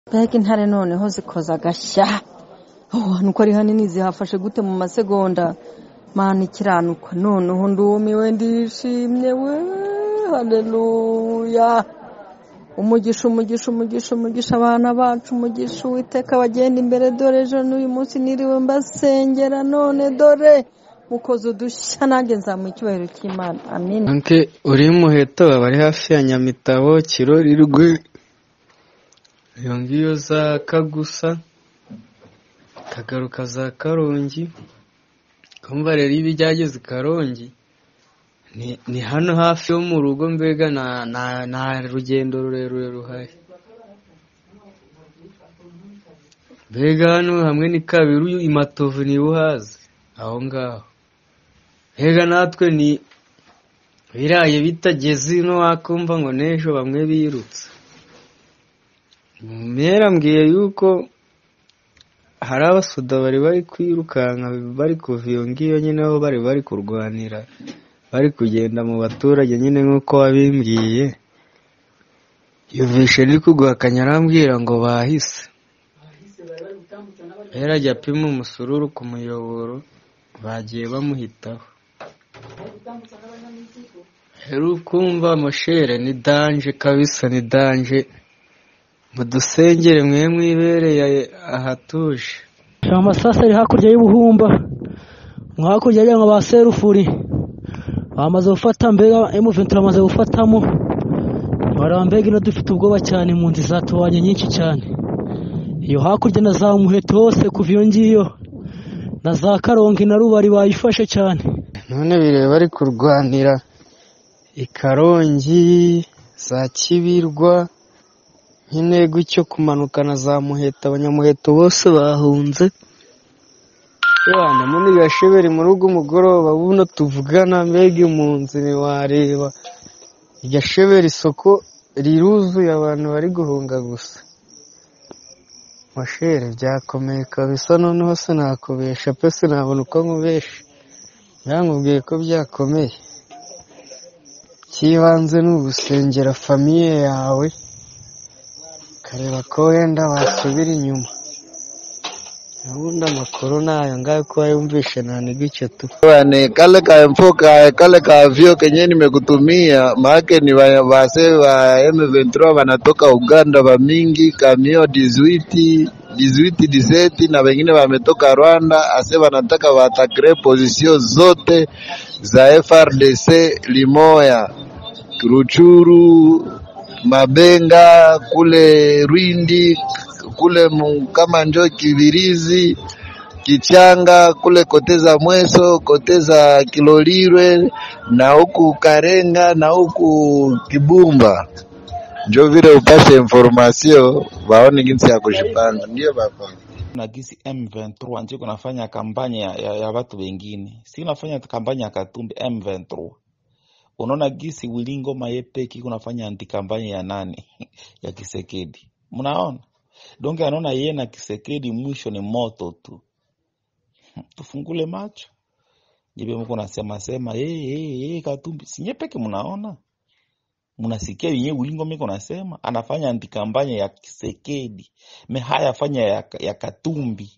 mbega intare noneho zikoza agashya nuko ari hanini zihafashe gute mu masegonda mana ikiranuka noneho ndumiwe ndishimye we haleluya umugisha umugisha umugisha umugisha abana bacu umugisha uwiteka bagenda imbere dore ejo n'uyu munsi niriwe mbasengera none dore mukoze udushya nanjye nzamuha icyubahiro cy'imana amen anke uri muheto bari hafi ya nyamitabo kirorirwe iyo ngiyo za kagusa kagaruka za karongi kumva rero iyo byageze i karongi ni hano hafi yo mu rugo mbega nta rugendo rurerure ruhari mbega hano hamwe ni kabiri imatovu niba uhazi aho ngaho mbega natwe ni biraye bitageze ino wakumva ngo n'ejo bamwe birutse mbwiye yuko hari abasoda bari bari kwirukanka bari kuva iyo ngiyo nyine aho bari bari kurwanira bari kugenda mu baturage nyine nk'uko wabimbwiye yumvishe ndi kuguhakanya arambwira ngo bahise rero ajya apima umusururu ku muyoboro bagiye bamuhitaho rero ukumva amashere ni danje kabisa ni danje mudusengere mwe mwibereye ahatuje amasasa ari hakurya y'ubuhumba hakurya y'aho ba serufuri bamaze gufata mbega emuventura amaze gufatamo baraba mbega ino dufite ubwoba cyane mu nzu zatubanye nyinshi cyane iyo hakurya na za muheto hose kuva iyo ngiyo na za karongi na rubari bayifashe cyane none bireba bari kurwanira i karongi za kibirwa nyine gutyo kumanuka na za muheto abanyamuheto bose bahunze Bwana muri gasheberi muri ugu mugoroba buno tuvugana mbega impunzi ntiwareba iryo sheberi isoko riruzuye abantu bari guhunga gusa mashere byakomeye kabisa noneho sinakubesha pe sinabona uko nkubesha nkubwiye ko byakomeye icy'ibanze ni ugusengera famiye yawe ukareba ko wenda wasubira inyuma ubundi amakuru nayo ngayo kuba yumvishe naniga icyo tu Bwana, kale ka mfoka kale ka vyo kenye nimekutumia maake ni wa- wase wa M23 wanatoka Uganda wa mingi kamio 18 18 17 na wengine wametoka Rwanda ase wanataka watakre position zote za FRDC Limoya Ruchuru Mabenga kule Rwindi kule mu- kama njo Kibirizi Kichanga kule kote za Mweso, kote za Kilolirwe na huku Karenga na huku Kibumba, njo vile upate information waone jinsi ya kushipanga. Ndio baba. na gisi M23 ndio kunafanya kampanya ya, ya, ya watu wengine, si unafanya kampanya ya Katumbi M23. Unaona gisi Wilingo Mayepeki kunafanya anti kampanya ya nani ya Kisekedi, mnaona donge, anaona yeye na Kisekedi mwisho ni moto tu. Tufungule macho jibe, mko nasema sema hey, hey, hey, Katumbi sinye peke, mnaona mnasikia yenyewe Wilingo miko nasema anafanya anti kampanya ya Kisekedi me haya afanya ya, ya Katumbi.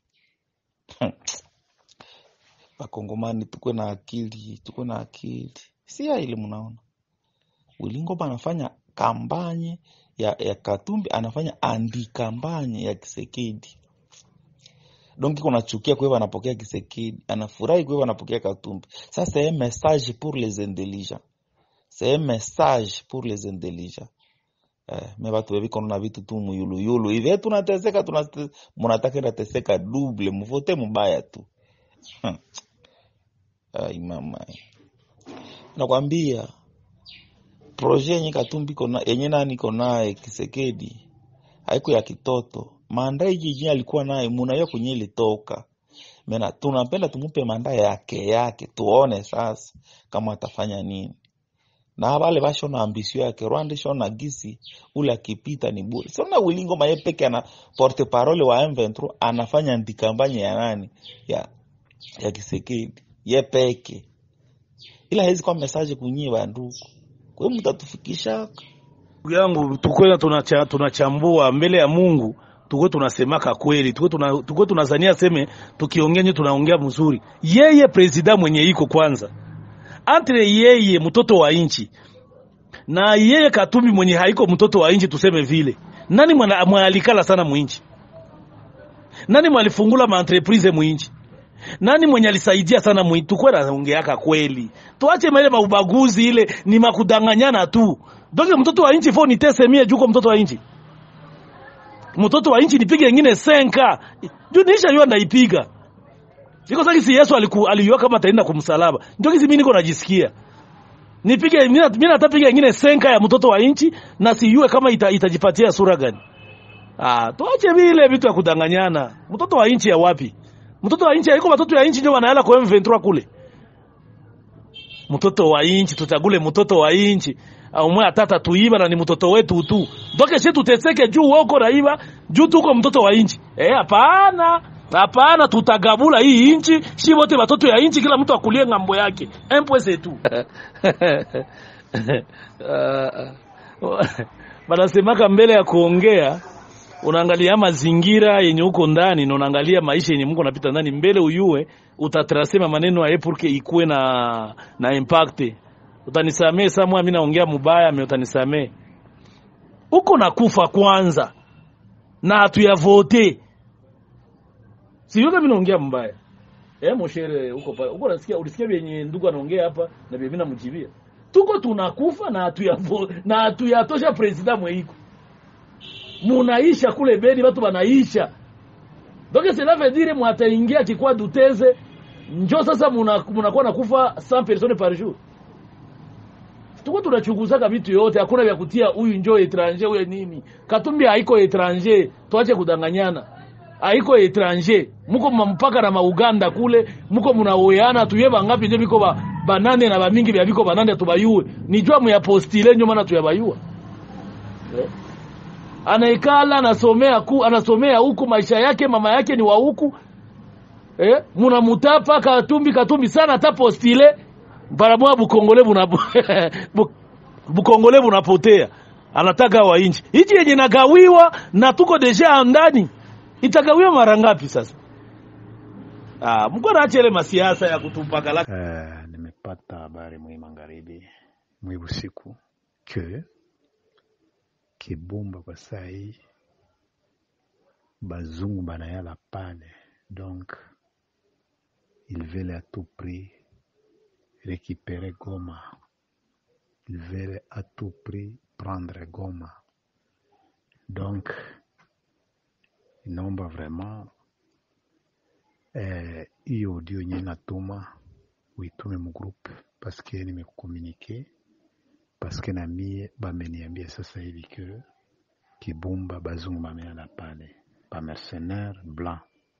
Wakongomani tukwe na akili, tukwe na akili, si ya ile mnaona Wilingo anafanya kampanye ya, ya Katumbi, anafanya anti kampanye ya Kisekedi. Donc iko nachukia kwa hivyo anapokea Kisekedi, anafurahi kwa hivyo anapokea Katumbi. Ça c'est un message pour les intelligents, c'est un message pour les intelligents. Eh, me batu bebi kono na vitu tu muyuluyulu hivi eh, tunateseka tunate- munataka nateseka double muvote mubaya tu Hmm. Ai mama, nakwambia proje yenye Katumbi kona yenye nani konaye Kisekedi haiko ya kitoto. Manda hii jijini alikuwa naye munaiyo kwenye ilitoka mena, tunapenda tumupe manda yake yake, tuone sasa kama atafanya nini na wale bashona ambisio yake Rwanda shona gisi ule akipita ni bure. Sasa Wilingo Maye peke ana porte parole wa M23 anafanya ndikambanya ya nani ya ya Kisekedi ye peke, ila hezi kwa message kunyie banduku, kwa hiyo mtatufikisha Ndugu yangu tukwenda tunacha, tunachambua mbele ya Mungu tuko tunasemaka kweli, tuko tuna, tuko tunazania seme tukiongea nje tunaongea mzuri. Yeye president mwenye iko kwanza, entre yeye mtoto wa inchi na yeye Katumbi mwenye haiko mtoto wa inchi, tuseme vile, nani mwana- mwalikala sana muinchi? Nani mwalifungula ma entreprise muinchi? Nani mwenye alisaidia sana muinchi? Tukwe naongeaka kweli, tuache mele maubaguzi, ile ni makudanganyana tu. Donc mtoto wa inchi fo nitese mie juko mtoto wa inchi mtoto wa inchi nipige ingine senka juu niisha yua ndaipiga siko sasa si Yesu aliku aliyua kama ataenda kumsalaba ndio kisi mimi niko najisikia nipige mimi na- mimi natapiga ingine senka ya mtoto wa inchi na siyue kama ita, itajipatia sura gani ah tuache vile vitu ya kudanganyana mtoto wa inchi ya wapi mtoto wa inchi haiko watoto ya inchi ndio wanaela kwa M23 kule mtoto wa inchi tutagule mtoto wa inchi au mwe atata tuiba na ni mtoto wetu tu doke shi tuteseke juu woko naiba juu tuko mtoto wa inchi eh hapana hapana tutagabula hii inchi shi wote watoto ya inchi kila mtu akulie ngambo yake empweze tu banasemaka mbele ya kuongea unaangalia mazingira yenye uko ndani na unaangalia maisha yenye Mungu anapita ndani mbele uyue utatrasema maneno ya pour que ikuwe na na impact utanisamee samwa mimi naongea mubaya mimi utanisamee uko na kufa kwanza na hatuyavote sio kama naongea mbaya eh moshere uko pale uko nasikia ulisikia vyenye ndugu anaongea hapa na vyenye mimi namjibia tuko tunakufa na hatuyavo na hatuyatosha president mweiko munaisha kule Beni, watu wanaisha donc cela veut dire mwataingia kikwa duteze njo sasa muna- munakuwa nakufa 100 personnes par jour. Tuko tunachunguzaka vitu yote, hakuna vya kutia huyu njo etranger huyu nini. Katumbi haiko etranger, tuache kudanganyana. Haiko etranger, muko mpaka na mauganda kule, muko munaoyana tuye bangapi nje biko ba banane na bamingi bya biko banane tubayue. Nijua mu ya postile nyo maana tuyabayua. Eh? anaikala anasomea ku, anasomea huku maisha yake mama yake ni wa huku eh, munamutapa katumbi katumbi sana hata postile baramwa bukongole buna bu- bukongole bunapotea anataka wa inchi hichi yenye nagawiwa na tuko deja ndani itagawiwa mara ngapi sasa ah mko naacha ile masiasa ya kutupaka la Eh, nimepata habari mwi magharibi mwi usiku ke Kibumba kwa saa hii bazungu banayala pale, donc ils veulent à tout prix récupérer Goma, ils veulent à tout prix prendre Goma. Donc inaomba vraiment eh, hiyo audio yenye natuma uitume mu groupe paske nimekukomunike paske na mie bameniambia sasa hivi ke Kibumba bazungu bameana pale ba mercenaire blanc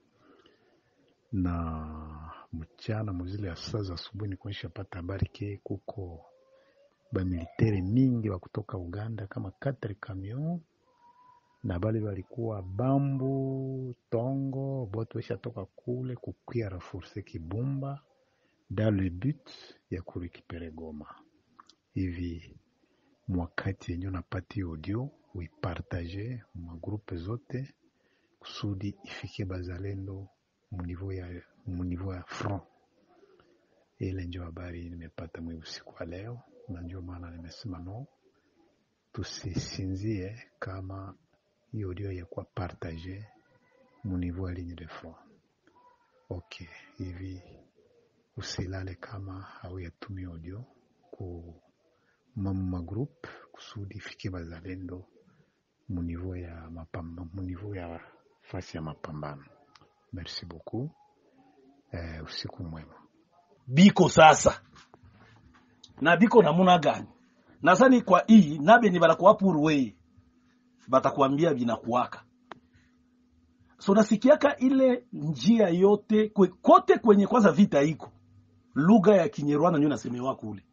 na mchana muzile ya saa za asubuhi nikuonyesha pata habari ke kuko bamilitere mingi wa kutoka Uganda kama 4 camion na bale balikuwa Bambu Tongo bote weshatoka kule kukia renforce Kibumba dans le but ya kurekipere Goma. Hivi mwakati yenye unapati audio uipartage magrupe zote kusudi ifikie bazalendo munivo ya, munivo ya front. Ile ndio habari nimepata mwi usiku wa leo, na ndio maana nimesema no, tusisinzie kama hiyo audio yakuwa partage munivo ya ligne de front. Okay, hivi usilale kama hauyatumia audio ku mamu magroup kusudi ifike bazalendo munivo ya mapamba, munivo ya fasi ya mapambano. Merci beaucoup. Eh, usiku mwema. biko sasa na biko namuna gani nasani kwa hii nabe ni banakuwa purwe batakwambia binakuwaka so nasikiaka ile njia yote kwe, kote kwenye kwanza vita iko lugha ya kinyerwana ndio nasemewa kule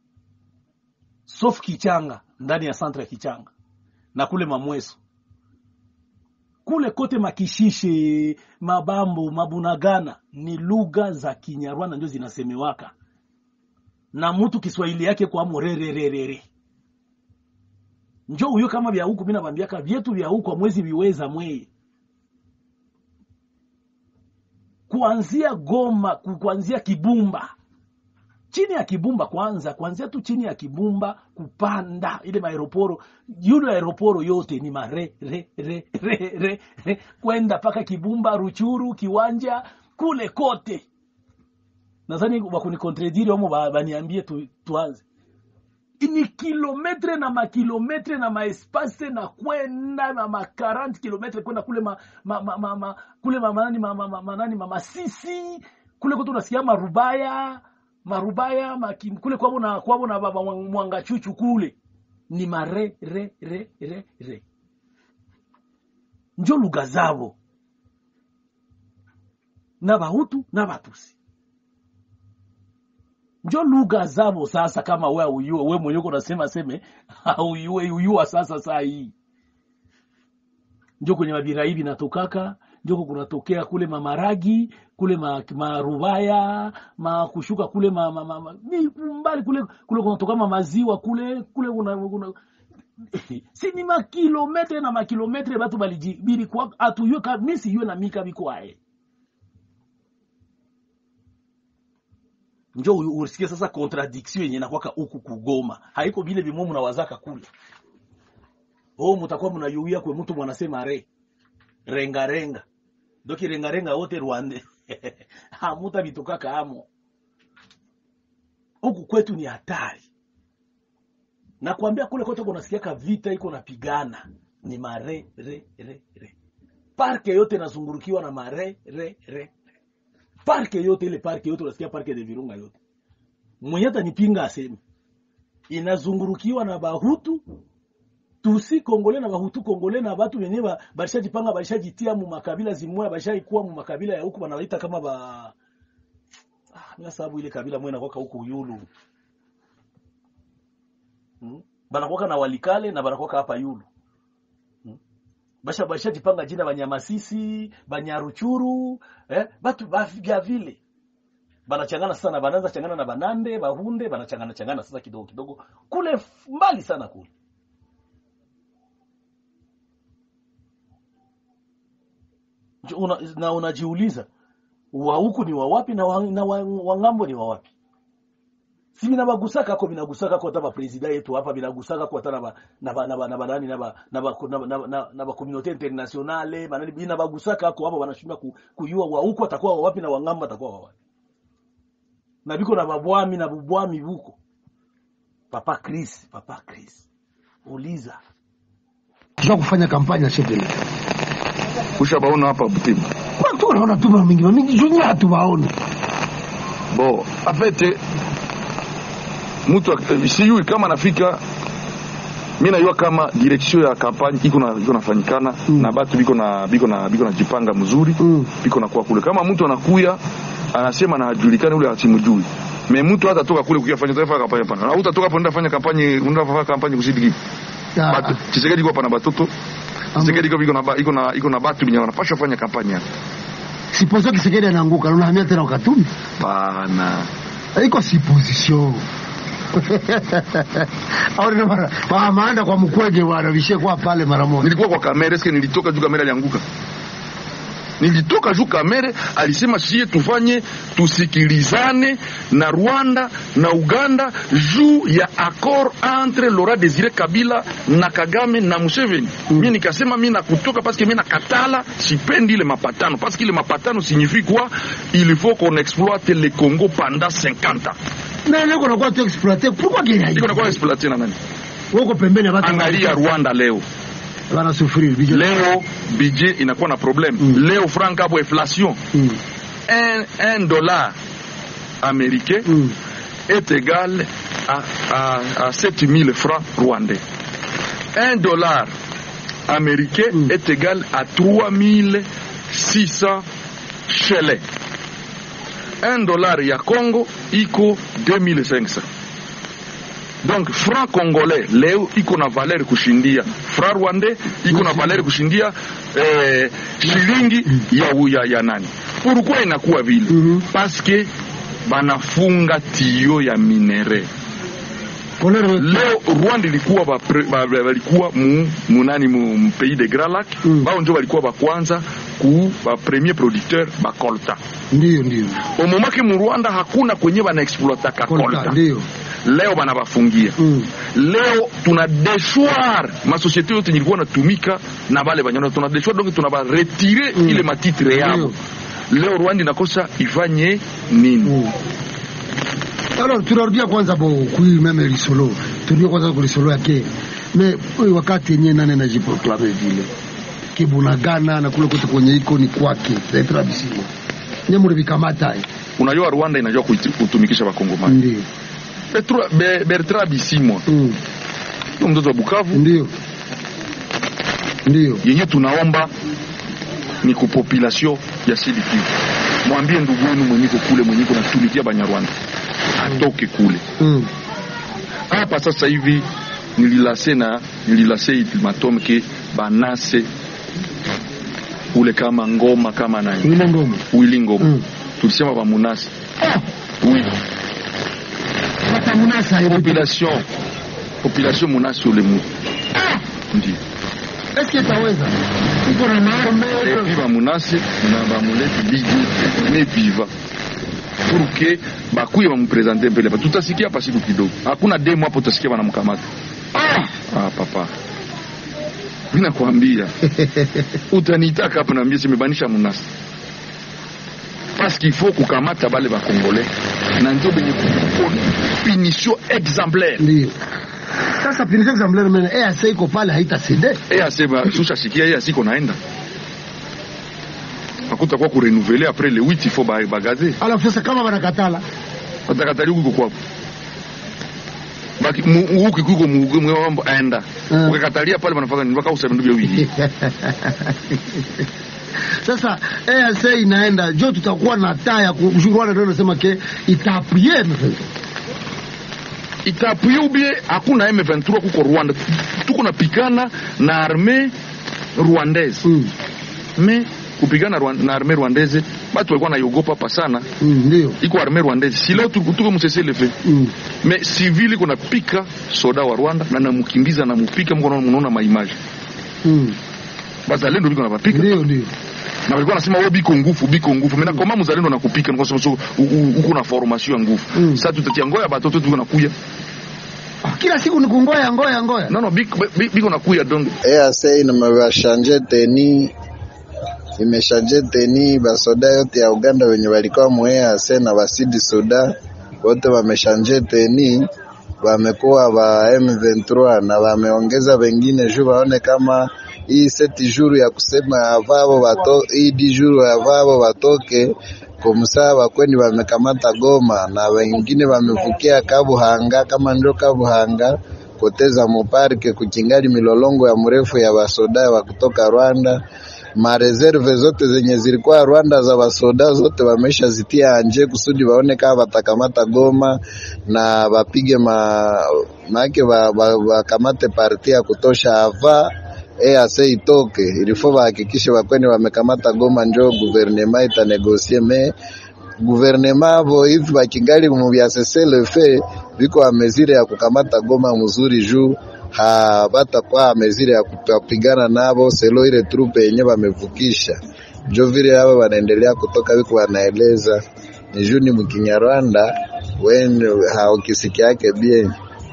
sof kichanga ndani ya santra ya kichanga na kule mamweso kule kote makishishe mabambo mabunagana ni lugha za kinyarwanda ndio zinasemewaka na mtu kiswahili yake kwa morerererere njo huyo kama vya huku mina bambiaka vyetu vya huku mwezi viweza mweye kuanzia Goma, ku- kuanzia Kibumba, chini ya Kibumba kwanza, kuanzia tu chini ya Kibumba kupanda ile maeroporo, yule aeroporo yote ni mare re re re re, re kwenda mpaka Kibumba, Ruchuru, Kiwanja, kule kote. Nadhani wakunikontrediri wamo ba- baniambie tu, tuanze ni kilometre na makilometre na maespase na kwenda na ma 40 kilometre kwenda kule ma, ma, ma, ma, ma, kule ma, manani ma, ma, ma, manani ma, masisi kule kote unasikia marubaya marubaya maki, kule kwabo na kwabo na baba mwanga chuchu kule ni mare re re re re njo lugha zabo na bahutu na batusi njo lugha zabo sasa kama we uyue we mwenyewe uko unasema seme uyue uyua sasa saa hii njo kwenye mabira hivi natokaka njoko kunatokea kule mamaragi kule ma, marubaya ma kushuka kule ma, ma, ma, ma, ni mbali kule kule kunatoka maziwa kule kule kuna, kuna si ni makilometre na makilometre batu balijibiri kwa atuyue ka misi yue na mika bikwae njo u- usikie sasa contradiction yenye nakwaka huku kugoma haiko vile vimo mnawazaka kule oh mutakuwa mnayuia kwe mtu mwanasema re renga renga doki renga renga wote rwande hamuta vitokaka amo huku kwetu ni hatari nakwambia kule kote kunasikiaka vita iko napigana ni mare re re re parke yote inazungurukiwa na mare re re parke yote ile parke yote unasikia parke de virunga yote mwenye atanipinga aseme inazungurukiwa na bahutu tusi kongole na bahutu kongole na batu wenye ba- balishajipanga balishajitia mu makabila zimoya balishaikuwa mu makabila ya huku banaita kama ba ah, mina sababu ile kabila mwe nakwaka huku yulu hmm? banakwaka na walikale na banakwaka hapa yulu hmm? basha bashajipanga jina banyamasisi banyaruchuru eh? batu bavya vile banachangana sana banaanza changana na banande bahunde banachangana changana sasa kidogo kidogo kule f- mbali sana kule Njo una, na unajiuliza wa huku ni wa wapi na wa, na wa, wa ngambo ni wa wapi si binabagusaka ko binagusaka ko hata bapresida yetu hapa binagusaka ko hata na ba na ba na ba na ba nani na ba na ba na ba- na ba- na- na ba communauté internationale banani binabagusaka ko hapa wanashindwa ku, kujua wa huku atakuwa wa wapi na wa ngambo atakuwa wa wapi na biko na babwami na bubwami buko papa Chris papa Chris uliza kisha kufanya kampanya ya shekeli ushabaona hapa Butembo watu wanaona tu mara mingi mingi juni hatuwaoni bo afete mtu ak- sijui kama nafika mi najua kama direction ya kampanye iko na iko nafanyikana Mm. na batu biko na biko na biko najipanga mzuri Mm. biko na kuwa kule kama mtu anakuya anasema na hajulikani ule asimjui me mtu hata toka kule kukia fanya taifa kampanye pana na utatoka hapo ndio fanya kampanye ndio fanya kampanye kusidi kipi Ah, batu Tshisekedi kwa pana batoto Tshisekedi kwa iko na ba- iko na iko na batu binyo wanapaswa fanya kampanye hapa sipozo kisekedi anaanguka na unahamia tena ukatumi pana iko siposition au ndio mara wa maanda kwa mkwege bwana vishakuwa pale mara moja nilikuwa kwa kamera eske nilitoka juu kamera alianguka nilitoka juu kamera alisema sie tufanye tusikilizane na rwanda na uganda juu ya accord entre laurent desire kabila na kagame na museveni mm. mi nikasema mi nakutoka paske mi nakatala sipendi ile mapatano paske ile mapatano signifie quoi il faut qu'on exploite le congo pendant 50 ans na leo kuna kwa tu exploiter pourquoi gani iko nakuwa exploite na nani wako pembeni ya watu angalia rwanda leo wana sufuri bijou leo budget inakuwa na problème Mm. leo franc hapo inflation mm. un, un dollar américain mm. est égal à, à, à 7000 francs rwandais. Un dollar américain Mm. est égal à 3600 shillings. Un dollar ya Congo iko 2500. Donc franc congolais leo iko na valeur kushindia franc rwandais iko na valeur kushindia eh, shilingi ya, ya, ya nani. Pourquoi inakuwa vile? Mhm. Parce que banafunga tio ya minere Kolero leo rwanda ilikuwa bapre- ba- ba- balikuwa mu, munani mu, mu pays de grand lac Mm. bao njo balikuwa bakwanza ku ba premier producteur bakolta ndio ndio omomake mu Rwanda hakuna kwenye bana exploitaka Kolta, kolta ndio leo banabafungia mm. leo tuna dechoir masosiete yote nilikuwa natumika na bale banyana tuna dechoir donc tunabaretire Mm. ile matitre yabo leo Rwanda inakosa ifanye nini Mm. Alors tunarudia kwanza bo kui meme lisolo turudie kwanza ku lisolo yake me huyu wakati yenyewe nane najiproklame vile kibunagana na kule kote kwenye iko ni kwake Bertrand Bisimwa nye muri bikamata eh. unajua Rwanda inajua kuiti- kutumikisha bakongomani ndio Bertrand Be- Bertrand Bisimwa mm. ndio mtoto wa Bukavu ndio ndio yenye tunaomba ni ku population ya Sud Kivu mwambie ndugu wenu mwenyiko kule mwenyiko natumikia Banyarwanda atoke kule mm. hapa sasa hivi nililase na nililase ultimatum ke banase ule kama ngoma kama nani ile ngoma wili ngoma mm. tulisema bamunase oui batamunasa ile population population munase ule mutu ndio eske taweza iko na maarme epi bamunase na bamuleti bigi ne viva pour que bakuye bamupresente mbele ba tutasikia hapa siku kidogo hakuna demo hapo tutasikia banamkamata ah papa mimi nakwambia utanitaka hapa naambia simebanisha munasi parce qu'il faut kukamata bale bakongole na ndio benye kuko punition exemplaire ndio sasa pinizo exemplaire mene EAC iko pale haita cede EAC susha sikia EAC iko naenda akuta kwa kurenouveler après le 8 il faut ba- bagaze alafu sasa kama wanakatala watakatali huko kwapo baki mu- huku kuko mu- mu- mambo aenda Mm. ukakatalia pale wanafanya nini mpaka useme ndio hivi sasa EAC inaenda jo tutakuwa na taa ya kushurwana ndio nasema ke itapie itapuye ubie hakuna M23 kuko Rwanda tuko napikana na arme rwandaise mm. me kupigana Rwan- na arme rwandaise batu walikuwa naiogopa hapa sana mm, ndio iko arme rwandaise si leo tuko tuko msese lefe mm. me civil iko napika soda wa Rwanda na namukimbiza namupika mko naona mnaona maimaji mm. bazalendo biko napapika ndio ndio na walikuwa nasema wewe biko nguvu biko nguvu mimi nakoma mzalendo nakupika niko sema so u- u- uko na formation ya nguvu Mm. sasa tutatia ngoya batoto tuko nakuya Ah, kila siku ni kungoya ngoya ngoya no no biko bi- biko nakuya donc EAC imeshanje teni imeshanje teni basoda yote ya Uganda wenye walikuwa mu EAC na basidi soda wote wameshanje teni, wamekuwa ba M23 na wameongeza wengine juu waone kama hii seti juru ya kusema avavo bato hii di juru ya avavo batoke komsaa wakweni wamekamata Goma na wengine wamevukia Kabuhanga kama ndio Kabuhanga koteza muparke kukingali milolongo ya mrefu ya basoda wa kutoka Rwanda. Mareserve zote zenye zilikuwa Rwanda za basoda zote wamesha zitia anje kusudi waone kama watakamata Goma na wapige ma maake wakamate wa, wa parti ya kutosha ava EAC itoke ilifo wahakikishe wakweni wamekamata Goma, njo guvernema itanegosie me guvernema avo hivi bakingali mu bya seselefe biko amezire ya kukamata Goma mzuri juu habatakuwa amezire ya kupigana nabo selo ile trupe yenye wamevukisha njo vile hao wanaendelea kutoka biko wanaeleza ni juu ni mkinyarwanda wen haukisiki yake bien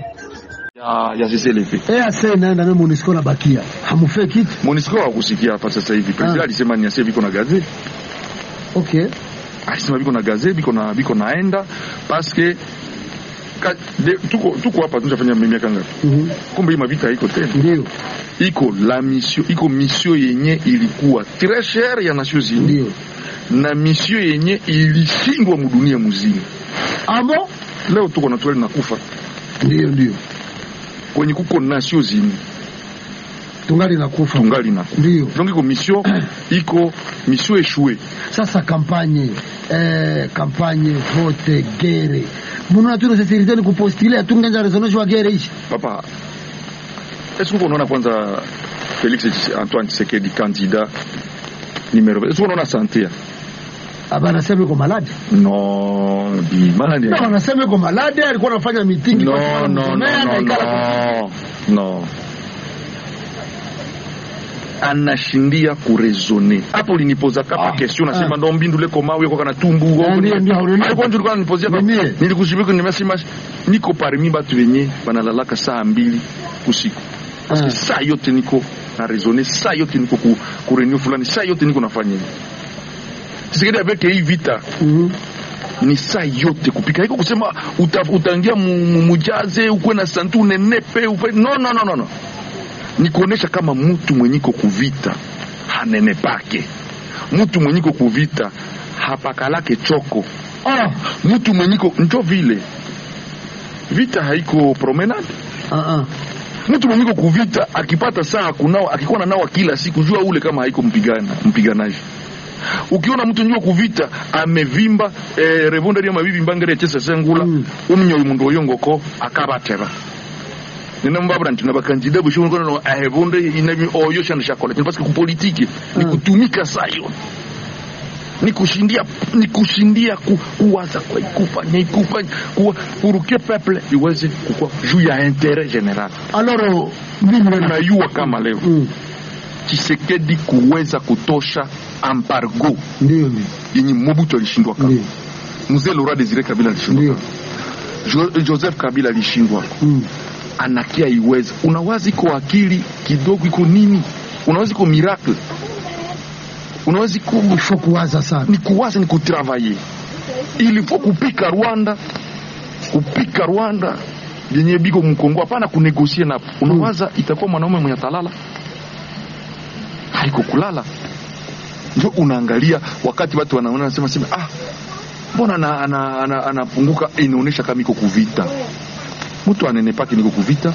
ya ya CCLP EAC inaenda na MONUSCO na bakia hamufe kitu Monisco hakusikia hapa sasa hivi president Ah. alisema ni asie biko na gaze okay alisema biko na gaze biko na biko naenda parce que ka, de, tuko tuko hapa tunafanya miaka ngapi Mhm. kumbe hii mavita iko tena ndio iko la mission iko mission yenye ilikuwa très cher ya Nations Unies ndio na mission yenye ilishindwa mudunia muzima abo leo tuko na twali nakufa ndio ndio kwenye kuko Nations Unies tungali nakufa tungali nakufa ndio donc iko mission iko mission échouée sasa kampanye eh, kampanye vote gere munona tuno sesiriteni kupostile atungenza resolution wa gere ishi papa est-ce que unaona kwanza Felix Tshisekedi- Antoine Tshisekedi candidat numéro est-ce que unaona santé aba anasema iko malade no di malade no anasema iko malade alikuwa anafanya mitingi no kwa sababu no no msomea, no anaikala kwa- no no anashindia kurezone hapo ulinipoza kapa Ah, question nasema ah. ndo mbindu leko mawe kwa kana tumbu Ah, ndio, ndio, unaona. alikuwa ndio unanipozia Ni mie. nilikushibika nimesema niko parmi batu wenye banalalaka saa mbili usiku parce que saa yote niko na raisonner saa yote niko ku, ku reunion fulani saa yote niko nafanya hivi Tshisekedi avec hii vita Mhm. ni saa yote kupika iko kusema uta, utaingia mu- mu- mujaze ukuwe na santu unenepe ufe no, no, no, no, no. ni kuonesha kama mtu mwenyiko kuvita hanenepake mtu mwenyiko kuvita hapakalake choko Ah, mtu mwenyiko njo vile vita haiko promenade ah, ah. mtu mwenyiko kuvita akipata saa kunawa akikuwa na nawa kila siku jua ule kama haiko mpigana mpiganaji ukiona mtu njua kuvita amevimba eh, revonderi amabibi mbangere chesa sengula Mm. umnyoyi mundu oyongoko akabatera nina mbabura nti nabakandida bushobora kono no ahevonde inabi oyo shana shakola parce que ku politique ni Mm. kutumika sayo ni kushindia ni kushindia ku, kuwaza kwa kufanya kufanya kuwa kuruke peuple iweze kukua juu ya intérêt général Alors, mimi na unayua kama leo Mm, Tshisekedi kuweza kutosha embargo ndio ndio yenye Mobutu alishindwa kama ndio mzee Laurent Desire Kabila alishindwa ndio Jo, Joseph Kabila alishindwa Mm. anakia iweza unawazi iko akili kidogo iko nini unawazi iko miracle unawazi iko Il faut kuwaza sana ni kuwaza ni kutravailler il faut kupika Rwanda kupika Rwanda yenye biko mkongo hapana kunegosie napo unawaza itakuwa mwanaume mwenye talala haiko kulala ndio unaangalia wakati watu wanaona nasema sema ah mbona anapunguka ana, ana, anapunguka inaonyesha kama iko kuvita mtu anenepake niko kuvita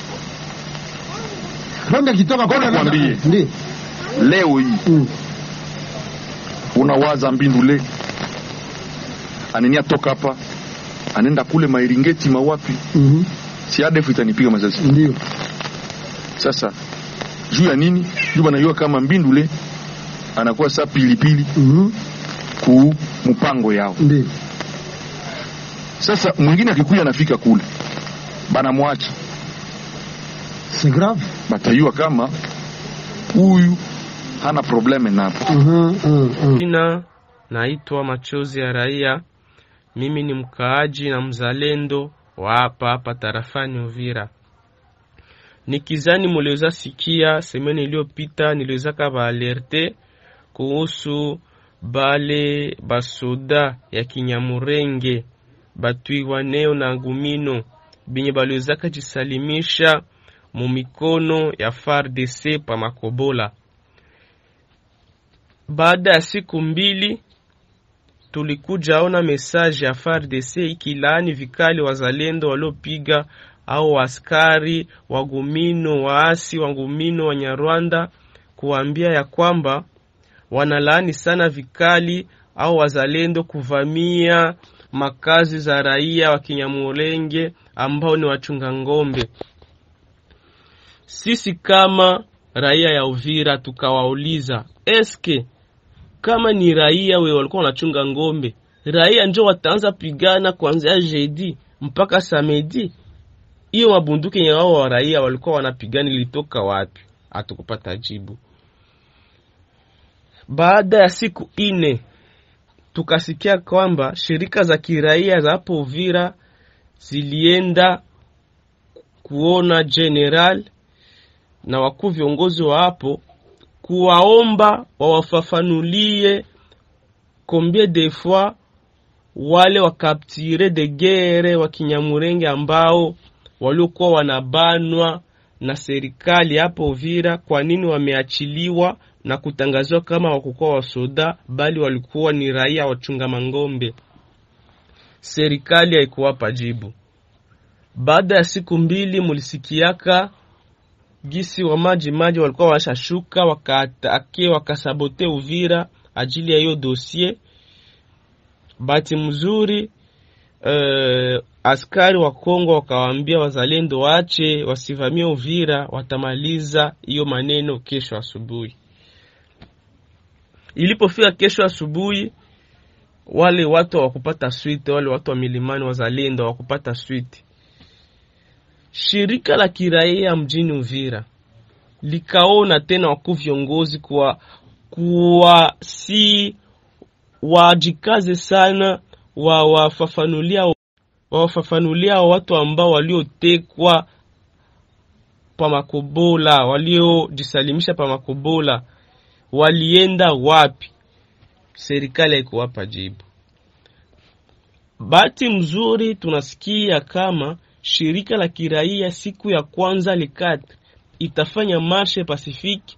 Rwanda kitoka Ngoja kwa nikwambie. ndio leo hii Mm. unawaza mbindule anenia toka hapa anaenda kule mairingeti mawapi Mhm. si ADF itanipiga masasi ndio sasa juu ya nini juu banajua kama mbindule anakuwa saa pilipili Mhm. ku mpango yao ndio sasa mwingine akikuya anafika kule banamwacha c'est grave batayua kama huyu hana probleme napo Mhm, mhm, mhm. Jina naitwa Machozi ya Raia. Mimi ni mkaaji na mzalendo wa hapa hapa tarafani Uvira. Nikizani muliweza sikia semeni iliyopita, niliweza kavaalerte kuhusu bale basoda ya Kinyamurenge batwiwaneo na ngumino binye baliwezaka jisalimisha mu mikono ya FARDC pa Makobola. Baada ya siku mbili tulikuja ona mesaje ya FARDC ikilaani vikali wazalendo waliopiga au askari wagumino waasi wa ngumino wa Nyarwanda, kuambia ya kwamba wanalaani sana vikali au wazalendo kuvamia makazi za raia wa Kinyamulenge ambao ni wachunga ng'ombe. Sisi kama raia ya Uvira tukawauliza, eske kama ni raia we walikuwa wanachunga ng'ombe, raia njo wataanza pigana kuanzia jeudi mpaka samedi? Hiyo mabunduki yenye wao wa raia walikuwa wanapigana ilitoka wapi? Hatukupata jibu. Baada ya siku ine tukasikia kwamba shirika za kiraia za hapo Uvira zilienda kuona general na wakuu viongozi wa hapo kuwaomba wawafafanulie combien de fois wale wakaptire de guerre wa Kinyamurenge ambao waliokuwa wanabanwa na serikali hapo Uvira, kwa nini wameachiliwa na kutangaziwa kama wakukuwa wasoda, bali walikuwa ni raia wachunga mang'ombe. Serikali haikuwapa jibu. Baada ya siku mbili, mulisikiaka gisi wa maji maji walikuwa washashuka wakaatake wakasabote Uvira ajili ya hiyo dosie. Bahati mzuri uh, askari wa Kongo wakawaambia wazalendo waache wasivamie Uvira, watamaliza hiyo maneno kesho asubuhi. Ilipofika kesho asubuhi, wale watu hawakupata swite, wale watu wa milimani wazalendo hawakupata swite. Shirika la kiraia mjini Uvira likaona tena wakuu viongozi kuwa kuwa si wajikaze sana wawafafanulia wawafafanulia watu ambao waliotekwa pa Makobola, waliojisalimisha pa Makobola walienda wapi? Serikali haikuwapa jibu. Bahati mzuri tunasikia kama shirika la kiraia siku ya kwanza likati itafanya marshe Pacifique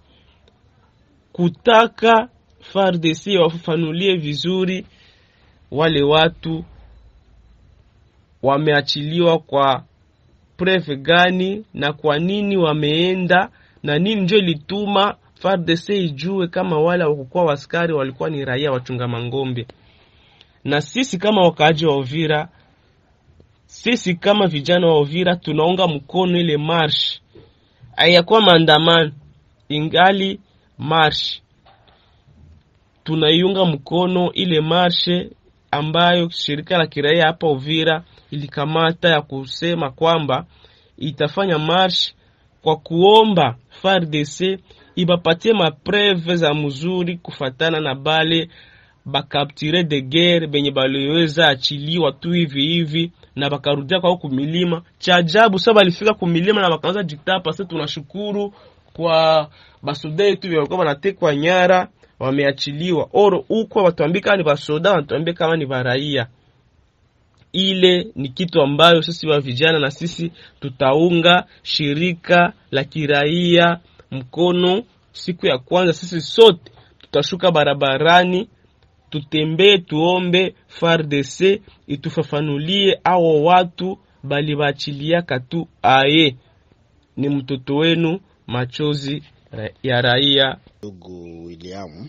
kutaka FARDC wafafanulie vizuri wale watu wameachiliwa kwa preve gani na kwa nini wameenda na nini ndio ilituma FARDC ijue kama wale wakukuwa waskari walikuwa ni raia wachunga mangombe. Na sisi kama wakaaji wa Uvira, sisi kama vijana wa Uvira tunaunga mkono ile marsh, hayakuwa maandamano, ingali marsh tunaiunga mkono ile marshe ambayo shirika la kiraia hapa Uvira ilikamata ya kusema kwamba itafanya marsh kwa kuomba FARDC ibapatie mapreve za mzuri kufatana na bale bakaptire de guerre benye baliweza achiliwa tu hivi hivi na bakarudia kwao kumilima. Cha ajabu sasa balifika kumilima na bakaanza jitapa. Sasa tunashukuru kwa basoda yetu walikuwa wanatekwa nyara wameachiliwa. Oro huko watuambie kama ni basoda, watuambie kama ni baraia. Ile ni kitu ambayo sisi wa vijana na sisi tutaunga shirika la kiraia mkono. Siku ya kwanza sisi sote tutashuka barabarani, tutembee, tuombe FARDC itufafanulie awo watu balibachiliaka tu aye ni mtoto wenu machozi ya raia. Ndugu William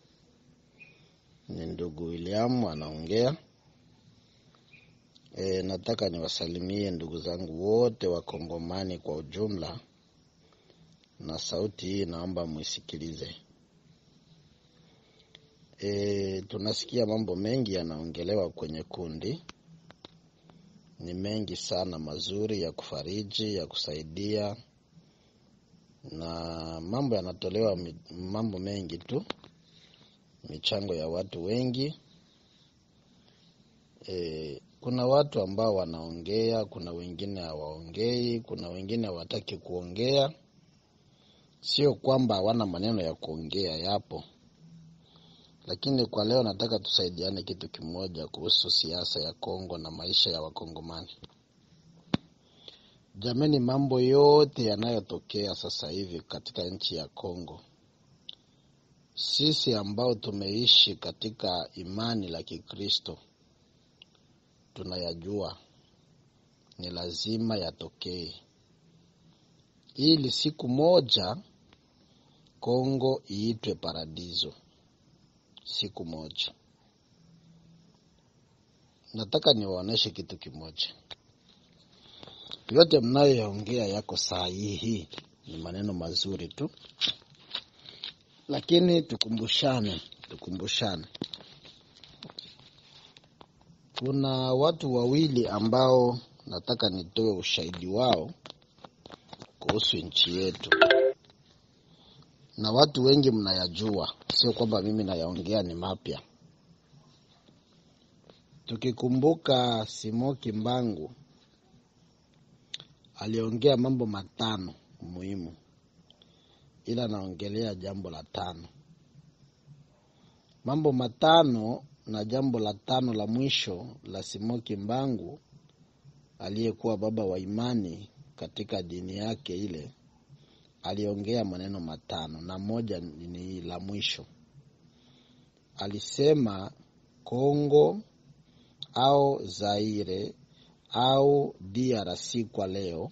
ni ndugu William anaongea. E, nataka niwasalimie ndugu zangu wote wakongomani kwa ujumla, na sauti hii naomba muisikilize. E, tunasikia mambo mengi yanaongelewa kwenye kundi, ni mengi sana mazuri ya kufariji, ya kusaidia na mambo yanatolewa, mambo mengi tu, michango ya watu wengi. E, kuna watu ambao wanaongea, kuna wengine hawaongei, kuna wengine hawataki kuongea. Sio kwamba hawana maneno ya kuongea, yapo, lakini kwa leo nataka tusaidiane kitu kimoja kuhusu siasa ya Kongo na maisha ya Wakongomani. Jameni, mambo yote yanayotokea sasa hivi katika nchi ya Kongo, sisi ambao tumeishi katika imani la Kikristo tunayajua, ni lazima yatokee, ili siku moja Kongo iitwe paradiso. Siku moja, nataka niwaoneshe kitu kimoja yote mnayoyaongea yako sahihi, ni maneno mazuri tu, lakini tukumbushane, tukumbushane. Kuna watu wawili ambao nataka nitoe ushahidi wao kuhusu nchi yetu, na watu wengi mnayajua, sio kwamba mimi nayaongea ni mapya. Tukikumbuka Simoki Mbangu aliongea mambo matano muhimu, ila naongelea jambo la tano. Mambo matano na jambo la tano la mwisho la Simoki Mbangu aliyekuwa baba wa imani katika dini yake ile, aliongea maneno matano, na moja ni la mwisho. Alisema Kongo au Zaire au DRC kwa leo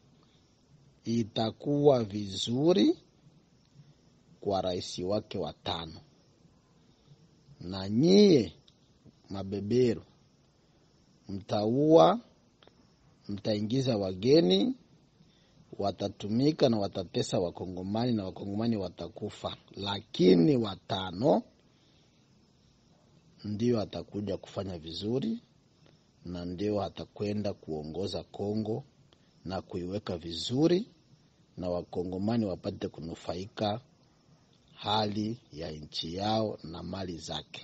itakuwa vizuri kwa rais wake wa tano, na nyie mabeberu mtaua, mtaingiza wageni, watatumika na watatesa Wakongomani na Wakongomani watakufa, lakini watano ndio atakuja kufanya vizuri na ndio atakwenda kuongoza Kongo na kuiweka vizuri na wakongomani wapate kunufaika hali ya nchi yao na mali zake.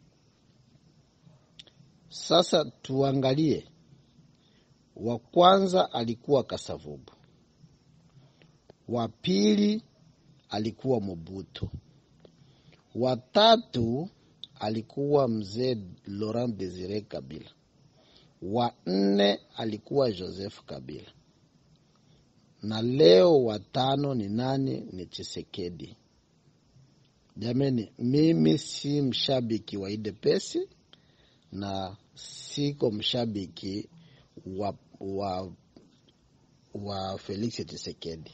Sasa tuangalie, wa kwanza alikuwa Kasavubu, wa pili alikuwa Mobutu, wa tatu alikuwa mzee Laurent Desire Kabila, wa nne alikuwa Joseph Kabila, na leo watano ni nani? Ni Chisekedi. Jameni, mimi si mshabiki wa UDPS na siko mshabiki wa, wa, wa Felix Tshisekedi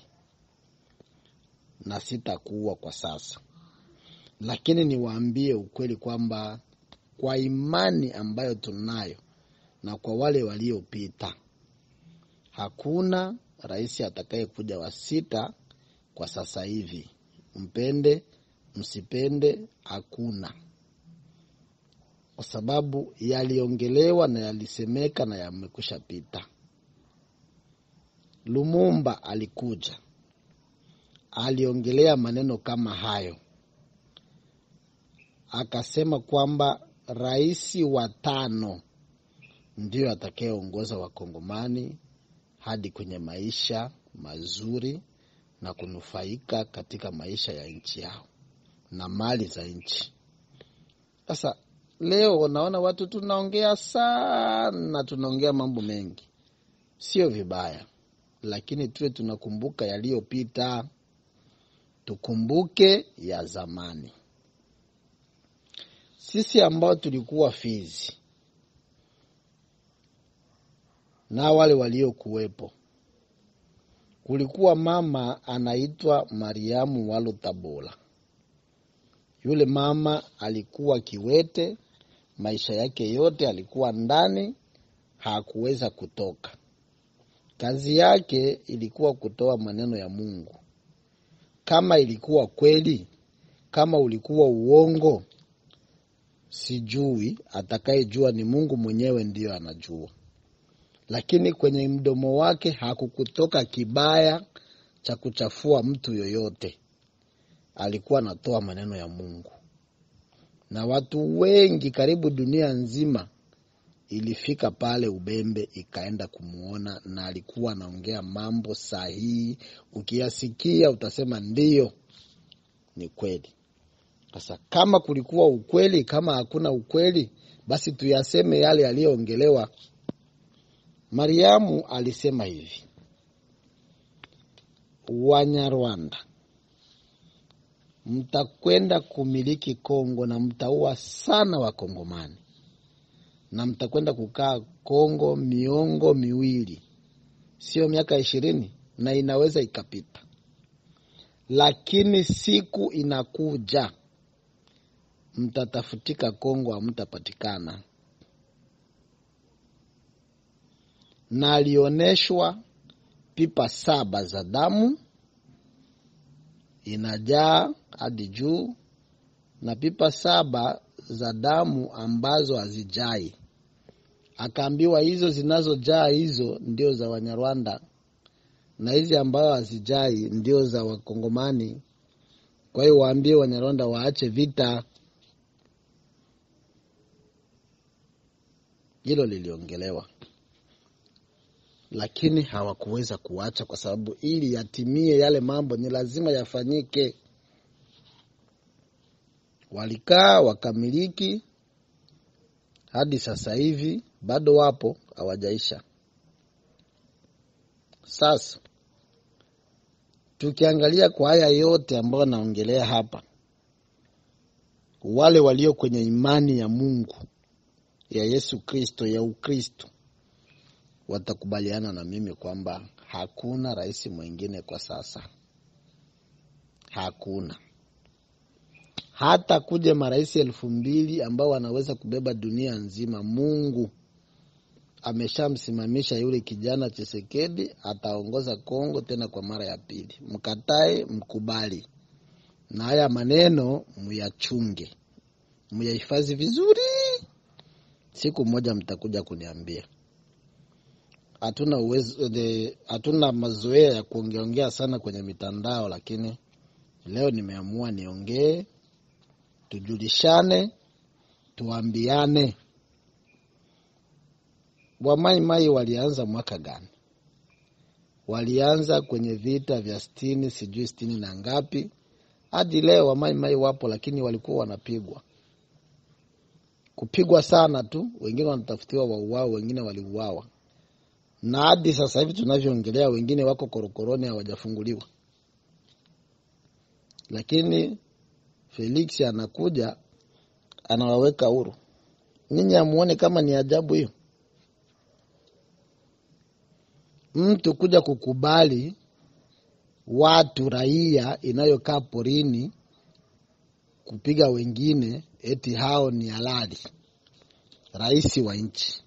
na sitakuwa kwa sasa, lakini niwaambie ukweli kwamba kwa imani ambayo tunayo na kwa wale waliopita, hakuna rais atakayekuja wa sita kwa sasa hivi, mpende msipende, hakuna kwa sababu yaliongelewa na yalisemeka na yamekwisha pita. Lumumba alikuja aliongelea maneno kama hayo, akasema kwamba rais wa tano ndiyo atakayeongoza wakongomani hadi kwenye maisha mazuri na kunufaika katika maisha ya nchi yao na mali za nchi. Sasa leo naona watu tunaongea sana, tunaongea mambo mengi, sio vibaya, lakini tuwe tunakumbuka yaliyopita, tukumbuke ya zamani. Sisi ambao tulikuwa Fizi na wale waliokuwepo, kulikuwa mama anaitwa Mariamu Walo Tabola. Yule mama alikuwa kiwete, maisha yake yote alikuwa ndani, hakuweza kutoka. Kazi yake ilikuwa kutoa maneno ya Mungu. Kama ilikuwa kweli, kama ulikuwa uongo, sijui. Atakayejua ni Mungu mwenyewe, ndiyo anajua. Lakini kwenye mdomo wake hakukutoka kibaya cha kuchafua mtu yoyote. Alikuwa anatoa maneno ya Mungu, na watu wengi karibu dunia nzima ilifika pale Ubembe ikaenda kumwona, na alikuwa anaongea mambo sahihi. Ukiyasikia utasema ndiyo, ni kweli. Sasa kama kulikuwa ukweli, kama hakuna ukweli, basi tuyaseme yale yaliyoongelewa. Mariamu alisema hivi, Wanyarwanda mtakwenda kumiliki Kongo na mtaua sana Wakongomani na mtakwenda kukaa Kongo miongo miwili, sio miaka ishirini, na inaweza ikapita, lakini siku inakuja mtatafutika Kongo, hamtapatikana. Na alioneshwa pipa saba za damu inajaa hadi juu na pipa saba za damu ambazo hazijai. Akaambiwa hizo zinazojaa hizo ndio za Wanyarwanda na hizi ambayo hazijai ndio za Wakongomani. Kwa hiyo waambie Wanyarwanda waache vita. Hilo liliongelewa, lakini hawakuweza kuacha, kwa sababu ili yatimie yale mambo ni lazima yafanyike. Walikaa wakamiliki hadi sasa hivi bado wapo, hawajaisha. Sasa tukiangalia kwa haya yote ambayo naongelea hapa, wale walio kwenye imani ya Mungu ya Yesu Kristo ya Ukristo watakubaliana na mimi kwamba hakuna rais mwingine kwa sasa, hakuna hata kuja marais elfu mbili ambao wanaweza kubeba dunia nzima. Mungu ameshamsimamisha yule kijana Chisekedi, ataongoza Kongo tena kwa mara ya pili. Mkatae mkubali, na haya maneno muyachunge, muyahifadhi vizuri. Siku moja mtakuja kuniambia. hatuna uwezo the- hatuna mazoea ya kuongeaongea sana kwenye mitandao, lakini leo nimeamua niongee, tujulishane, tuambiane Wamaimai walianza mwaka gani? Walianza kwenye vita vya sitini, sijui sitini na ngapi, hadi leo Wamaimai wapo, lakini walikuwa wanapigwa kupigwa sana tu, wengine wanatafutiwa wauawe, wengine waliuawa, na hadi sasa hivi tunavyoongelea, wengine wako korokoroni hawajafunguliwa. Lakini Felix anakuja anawaweka huru. Ninyi amuone kama ni ajabu hiyo? Mtu kuja kukubali watu raia inayokaa porini kupiga wengine eti hao ni halali. Rais wa nchi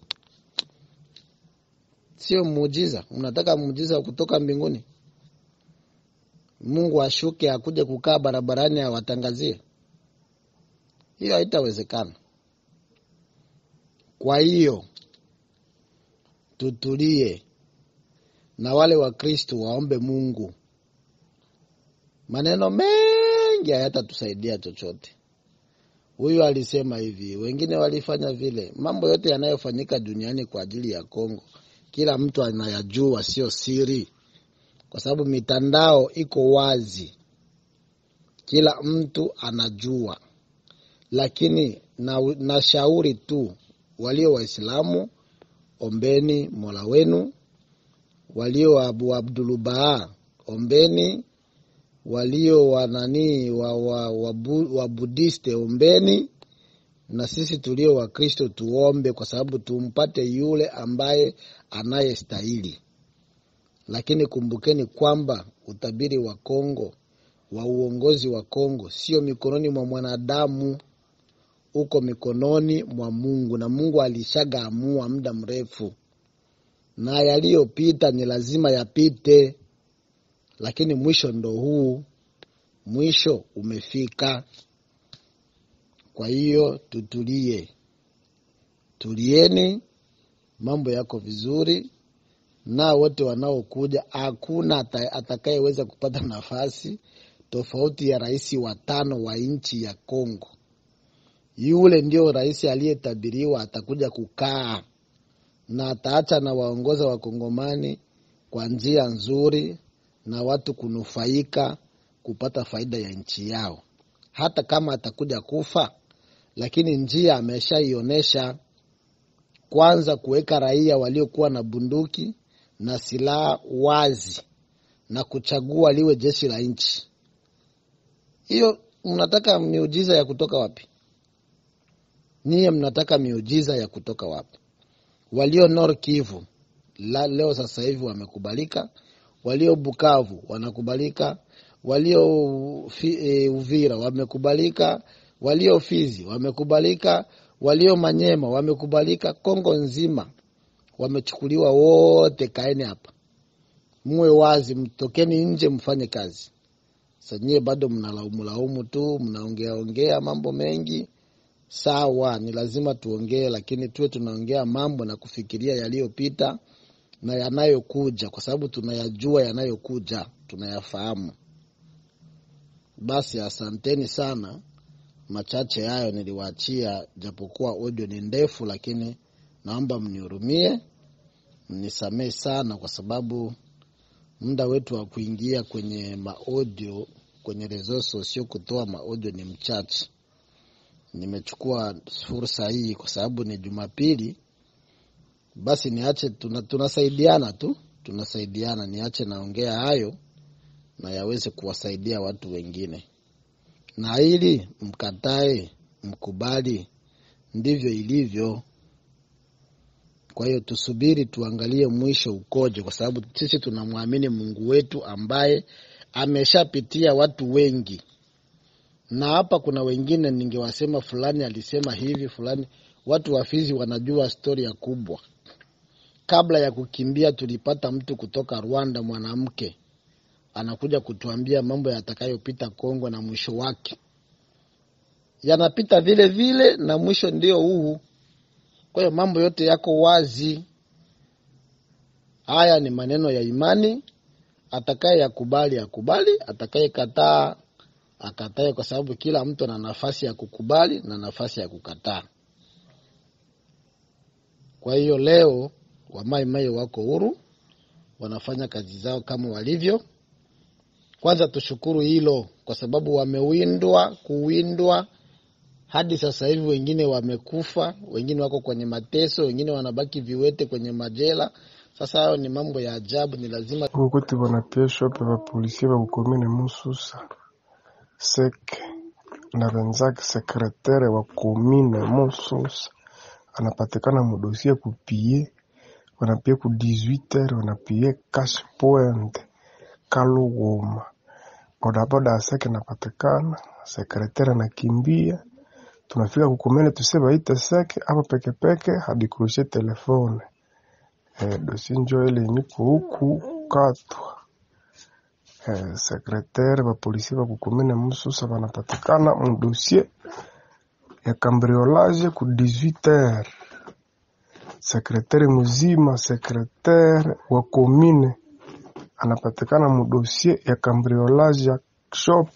sio muujiza? Mnataka muujiza kutoka mbinguni? Mungu ashuke akuje kukaa barabarani awatangazie? Hiyo haitawezekana. Kwa hiyo tutulie, na wale Wakristo waombe Mungu. Maneno mengi hayatatusaidia chochote. Huyu alisema hivi, wengine walifanya vile. Mambo yote yanayofanyika duniani kwa ajili ya Kongo, kila mtu anayajua, sio siri, kwa sababu mitandao iko wazi, kila mtu anajua. Lakini na, na shauri tu walio Waislamu, ombeni Mola wenu, walio Abu Abdulubaa, ombeni walio wananii wa, wa, wa, bu- wa Budiste ombeni, na sisi tulio Wakristo tuombe, kwa sababu tumpate yule ambaye anayestahili. Lakini kumbukeni kwamba utabiri wa Kongo wa uongozi wa Kongo sio mikononi mwa mwanadamu, uko mikononi mwa Mungu, na Mungu alishagaamua muda mrefu, na yaliyopita ni lazima yapite lakini mwisho ndo huu, mwisho umefika. Kwa hiyo tutulie, tulieni, mambo yako vizuri, na wote wanaokuja, hakuna ata- atakayeweza kupata nafasi tofauti ya rais wa tano wa nchi ya Kongo. Yule ndio rais aliyetabiriwa atakuja kukaa na ataacha na waongoza wakongomani kwa njia nzuri na watu kunufaika kupata faida ya nchi yao. Hata kama atakuja kufa, lakini njia ameshaionyesha. Kwanza kuweka raia waliokuwa na bunduki na silaha wazi na kuchagua liwe jeshi la nchi. Hiyo mnataka miujiza ya kutoka wapi? Niye mnataka miujiza ya kutoka wapi? Walio Nord Kivu la, leo sasa hivi wamekubalika walio Bukavu wanakubalika, walio fi, e, Uvira wamekubalika, walio Fizi wamekubalika, walio Manyema wamekubalika, Kongo nzima wamechukuliwa wote. Kaeni hapa, muwe wazi, mtokeni nje, mfanye kazi. Sanyie bado mnalaumu laumu tu, mnaongea ongea mambo mengi. Sawa, ni lazima tuongee, lakini tuwe tunaongea mambo na kufikiria yaliyopita na yanayokuja, kwa sababu tunayajua yanayokuja, tunayafahamu. Basi asanteni sana. Machache hayo niliwaachia, japokuwa audio ni ndefu, lakini naomba mnihurumie, mnisamehe sana, kwa sababu muda wetu wa kuingia kwenye maaudio kwenye resource sio kutoa maaudio ni mchache. Nimechukua fursa hii kwa sababu ni Jumapili basi niache, tuna, tunasaidiana tu, tunasaidiana. Niache naongea hayo na yaweze kuwasaidia watu wengine, na ili mkatae mkubali, ndivyo ilivyo. Kwa hiyo tusubiri tuangalie mwisho ukoje, kwa sababu sisi tunamwamini Mungu wetu ambaye ameshapitia watu wengi, na hapa kuna wengine ningewasema fulani alisema hivi fulani. Watu wa Fizi wanajua storia kubwa kabla ya kukimbia tulipata mtu kutoka Rwanda, mwanamke anakuja kutuambia mambo yatakayopita Kongo na mwisho wake yanapita vile vile, na mwisho ndio huu. Kwa hiyo mambo yote yako wazi, Haya ni maneno ya imani, atakaye yakubali akubali, atakaye kataa akatae, kwa sababu kila mtu ana nafasi ya kukubali na nafasi ya kukataa. Kwa hiyo leo wamaimai wako huru, wanafanya kazi zao kama walivyo. Kwanza tushukuru hilo, kwa sababu wamewindwa, kuwindwa hadi sasa hivi, wengine wamekufa, wengine wako kwenye mateso, wengine wanabaki viwete kwenye majela. Sasa hayo ni mambo ya ajabu, ni lazima kuti banapesha pe bapolisie bakukomine Mususa seke na wenzake sekretere wa komine Mususa anapatikana mudosie kupie wanapie ku 18h wanapie cash point Kaluguma bodaboda ya seke napatikana sekretere anakimbia tunafika kukomene tuse baite seke hapo pekepeke hadi kurushe telefone eh, dosi njo ile niko huku katwa eh, sekretere bapolisi bakukomene Mususa banapatikana mudosie ya cambriolage ku 18h sekretere muzima sekretere wa komine anapatikana mudosie ya cambriolage ya shop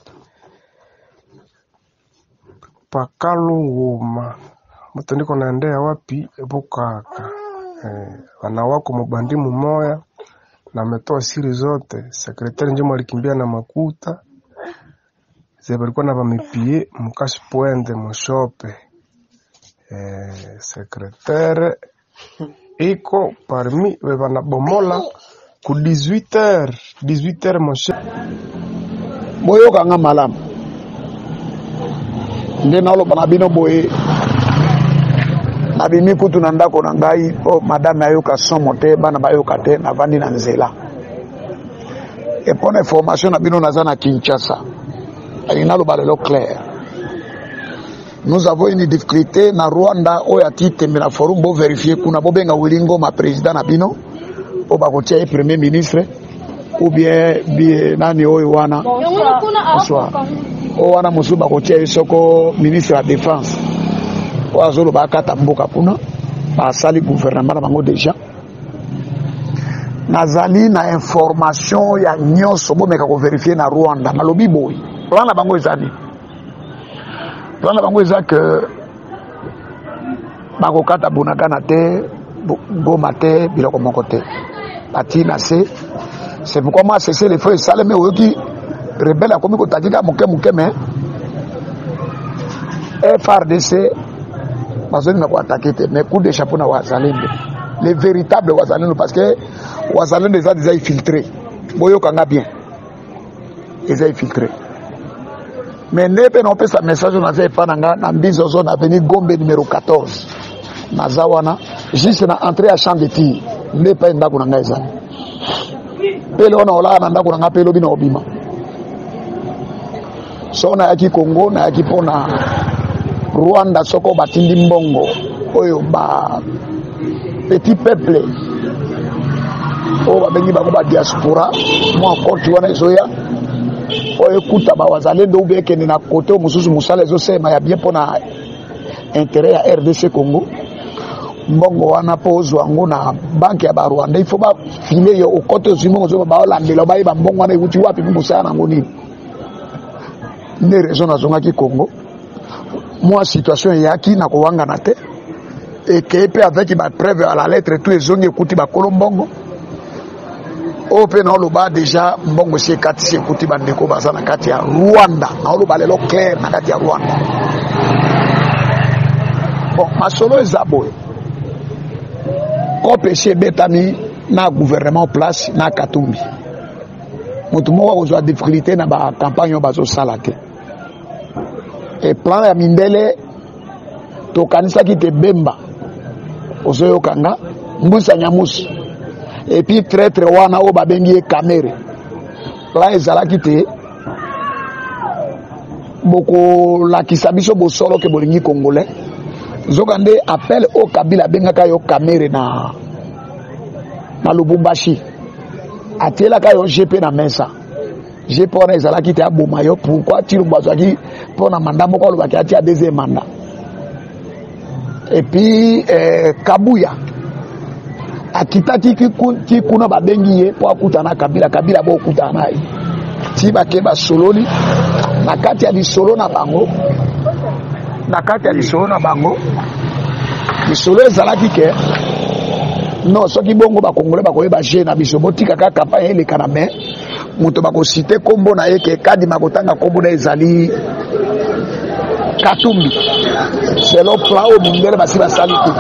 pakalunguma moto ndiko naendea wapi bukaka eh, wana wako mubandi mumoya na ametoa siri zote sekretari njemo alikimbia na makuta ze balikuwa na bamipie mukashi pwende mushope eh, sekretare iko parmi we banabomola ku 18h 18h moshe boyokanga malamu nde naloba na bino boye nabimi kutu na ndako na ngai mpo madame ayoka somo te bana bayoka te navandi na nzela epona information na bino naza na kinshasa alingi naloba lelo clair nous avons une difficulté na rwanda oyo ati tembe na forum boverifie kuna bobenga wili ngoma président na bino po bakotia ye premier ministre ou bien bie nani oyo wana bonsoir oyo wana mosusu bakotia ye soko ministre ya défense oyo azoloba akata mboka kuna basali gouvernement na bango déjà nazali na information ya nyonso bomeka koverifie na rwanda nalobi boye plan na bango eza nini plan na bango eza ke bakokata bunagana te goma te biloko moko te batii na se c'est pourquoi moi cese le feu esalemi oyoki rebele akomi kotakika moke moke me frdc bazolinga koatake te mais coup de chapeau na wazalendo le véritable wazalendo parce que wazalendo eza déjà infiltré boyokanga bien eza infiltré mais nde mpe naopesa message oyo naza epa na nga na mbizo zo na aveni gombe numero 14 naza wana juste na entré ya champ de tir nde epai ndako na ngai ezali pele wana olaka na ndako na nga mpe elobi na obima so nayaki congo nayaki mpona rwanda soko batindi mbongo oyo ba petit peuple oyo babengi bango badiaspora mwa koti wana ezoya oyo ekuta bawazalendo ube ekende na kote oyo mosusu mosala ezosema ya bien mpona interet ya rdc congo mbongo wana mpo ozwa yango na banke ya barwanda ifo bafile yo okote ozwi mbongo ozoba baolandela bayeba mbongo wana ewuti wapi mpo mosala nango nini nde raison nazongaki congo mwa situation eyaki na kowangana te ekei mpe avec bapreuve à la lettre tu ezongi ekuti bakolo mbongo oyo mpe naoloba deja mbongo esi ekatisi ekuti bandeko baza na kati ya rwanda naoloba lelo clair na kati ya rwanda bon masolo eza boye kope esi ebetami na gouvernement place na katumbi motu moko akozwa difficulté na bakampagne oyo bazosala te e plan ya mindele tokanisaki te bemba ozoyokanga mbusa nyamusi epuis traître wana oyo babengi ye kamere plan ezalaki te bokolakisa biso bosolo ke bolingi congolais zoka nde appel oyo kabila abengaka yo kamere na, na lubumbashi atielaka yo gp na mesa gp wana ezalaki te aboma yo pourkui tilumbu azwaki mpona manda moko alobaki atia deuxième mandat epuis eh, kabuya akitaki kiku- ti kuna babengi ye mpo akutana na kabila kabila bokutana na ye ti bake basololi na kati ya lisolo na bango na kati ya lisolo na bango lisolo ezalaki ke non soki bongo bakongole bakoyeba je na biso botika kaka kampagne eleka na mai moto bakosite nkombo na ye ke kadima kotanga nkombo na ye ezali katumbi selo plan oyo mindele basi basali te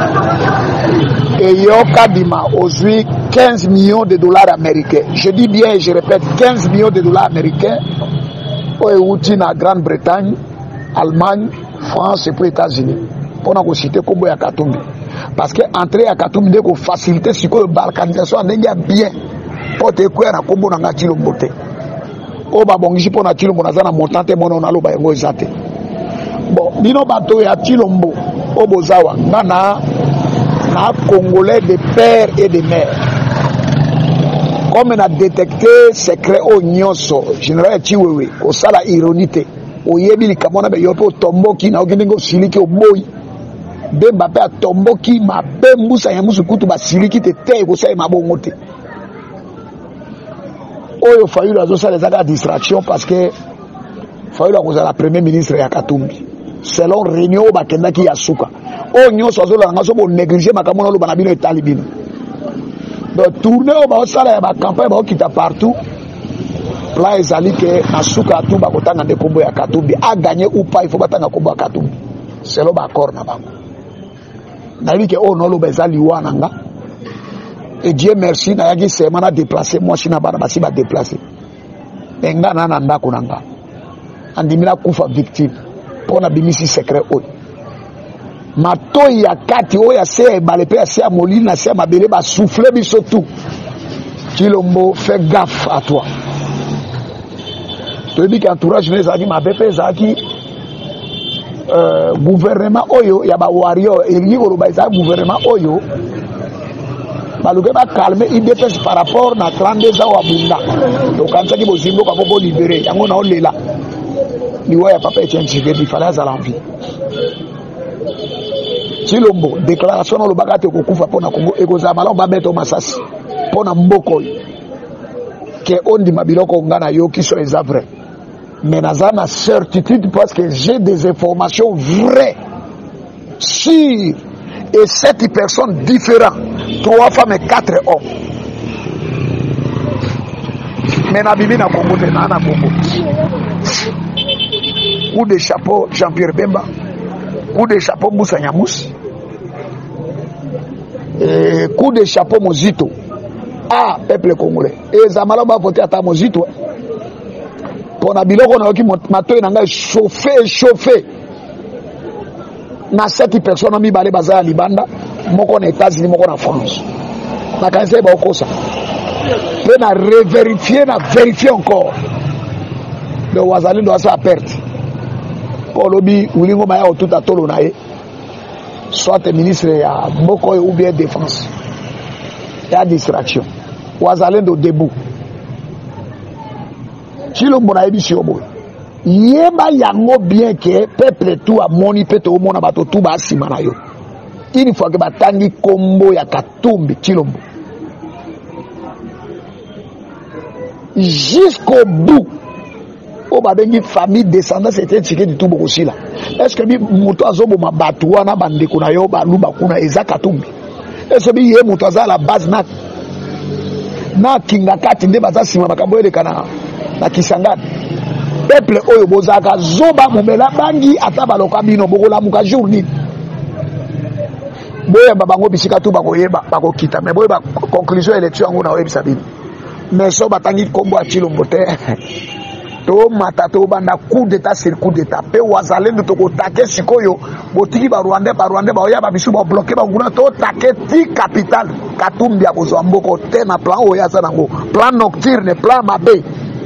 et yo kadima ozwi 15 millions de dollars américains je dis bien et je répète 15 millions de dollars américains oyo ewuti na grande bretagne allemagne france et puis états-unis mpona kosite nkombo ya katumbi parce que entrée ya katumbi nde kofacilite sikoyo balkanisation ya ndenge ya bien mpo te ekwea na nkombo na nga tilombo te oyo babongisi mpo na tilombo naza na montant te mona naloba yango eza te bon bino bato ya tilombo oyo bozawa nga na na congolais de père et de mère comme na détecte secret oyo nyonso général chiwewe kosala ironie te oyebi likambo na be yo mpe otomboki naoki ndenge osiliki oboyi bemba mpe atomboki mabe mbusa ya musu kutu basiliki te te ekosalema bongo te oyo fayulu azosala ezaka distraction parce que fayulu akozala premier ministre ya katumbi selon réunion oyo bakendaki ya suka oyo nyonso azolanda so bonéglige makambo na oloba na bino etali bino donc tourne oyo baosala ya bakampagne baokita partout plan ezali ke na suka atu bakotanga nde nkombo ya katumbi aganye upa ifo batanga nkombo ya katumbi selo baaccord na bango nayebi ke oyo naoloba eza liwa na nga et dieu merci nayaki sema na déplace mwasi na bana basi badeplace me nga na na ndako na nga andimi nakufa victime mpo nabimisi secret oyo matoi ya kati oyo ya se ya ebale mpe ya se ya molili na se ya mabele basouffle biso tu kilombo fais gaffe à toi toyebi ke entourage na ezalaki mabe mpe ezalaki euh, gouvernement oyo ya bawario elingi koloba ezalaki gouvernement oyo baluki bakalme idps par rapport na 32 ans wa bunda okanisaki bozimboka mpo bolibere yango naolela liwa ya papa etienne tshisekedi fale azala envie tilombo déclaration na olobaka te kokufa mpo na kongo ekozala malamu babeto masasi mpo na mboka oyo ke ondima biloko nga nayoki so eza vrai mais naza na certitude parce que j'ai des informations vraies sûres et sept personnes différentes trois femmes et quatre hommes mais nabimi na kongo te naa na kongo coup de chapeau jean-pierre bemba coup de chapeau musa nyamusi e, coup de chapeau mozito ah peuple congolais eza malamu bavote ata mozito mpo na biloko nayoki matoi na ngai chauffe chauffe na seti personne mibale baza ya libanda moko na états-unis moko na france nakanisa ye baokosa mpe na reverifie na verifie encore le wazalendo asa perte mpo olobi wilingo maya kotuta tolo na ye soit ministre ya mboka oyo ou bien défense ya distraction wazalendo debout chilombo nayebisi yo boye yeba yango bien ke peuple tu amoni mpe toomona bato tu bansima na yo une fois ke batangi nkombo ya katumbi chilombo jusqu'au bout oyo babengi famille descendance ete tshikedi tu bokosila estce bi moto azoboma bato wana bandeko na yo baluba kuna eza katumbi estce bi ye moto aza la base na na kinga kati nde baza nsima makambo eleka na, na kisangani peuple oyo bozalaka zoba momela bangi ata baloka bino bokolamuka jour nini boyeba bango bisika tu bakoyeba bakokita me boyeba conclusion élection yango na oyebisa bino mais so batangi nkombo ya chilombo te tomata tobanda coup d'état sur coup d'état mpe wazalendo tokotake sikoyo botiki barwandais barwandais baoya babisu babloke banguna totake ti capital katumbi ya kozwa mboko te na plan oyo aza nango plan nocturne plan mabe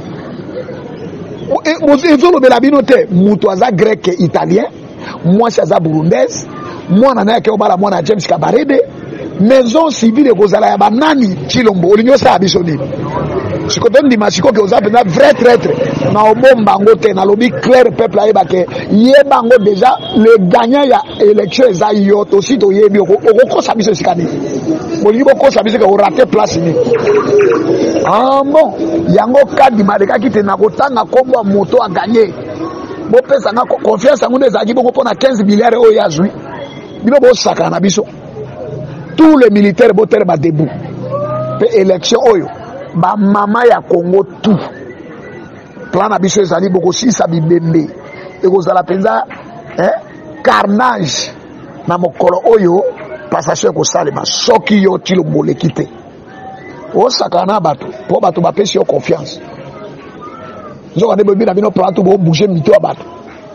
ezolobela bino te moto aza grec italien mwasi aza burundaise mwana na yake obala mwana ya james kabarede maison civile ekozala ya banani chilombo olingi osala biso nini siko tondima sikoke oza mpenza vrai traître na obomba yango te nalobi claire peuple ayebake yeba yango déjà le gagnant ya élection eza yo tosi toyebi okokosa biso esika nini bolingi bokosa biso ke orate place nini ah bon yango kadi balekaki te na kotanga nkombo ya moto aganye bopesanga ko- confiance yango nde ezalaki bongo mpona 15 milliard oyo azwi bino bosakana na biso tous les militaires botere badebu mpe élection oyo bamama ya congo tout plan na biso ezali bokosilisa bibembe ekozala mpenza eh, carnage na mokolo oyo passation ekosalema soki yo tilo moleki te osakana na bato mpo bato bapesi yo confiance nzoka nde boyebi na bino plan to bobouge mito ya bato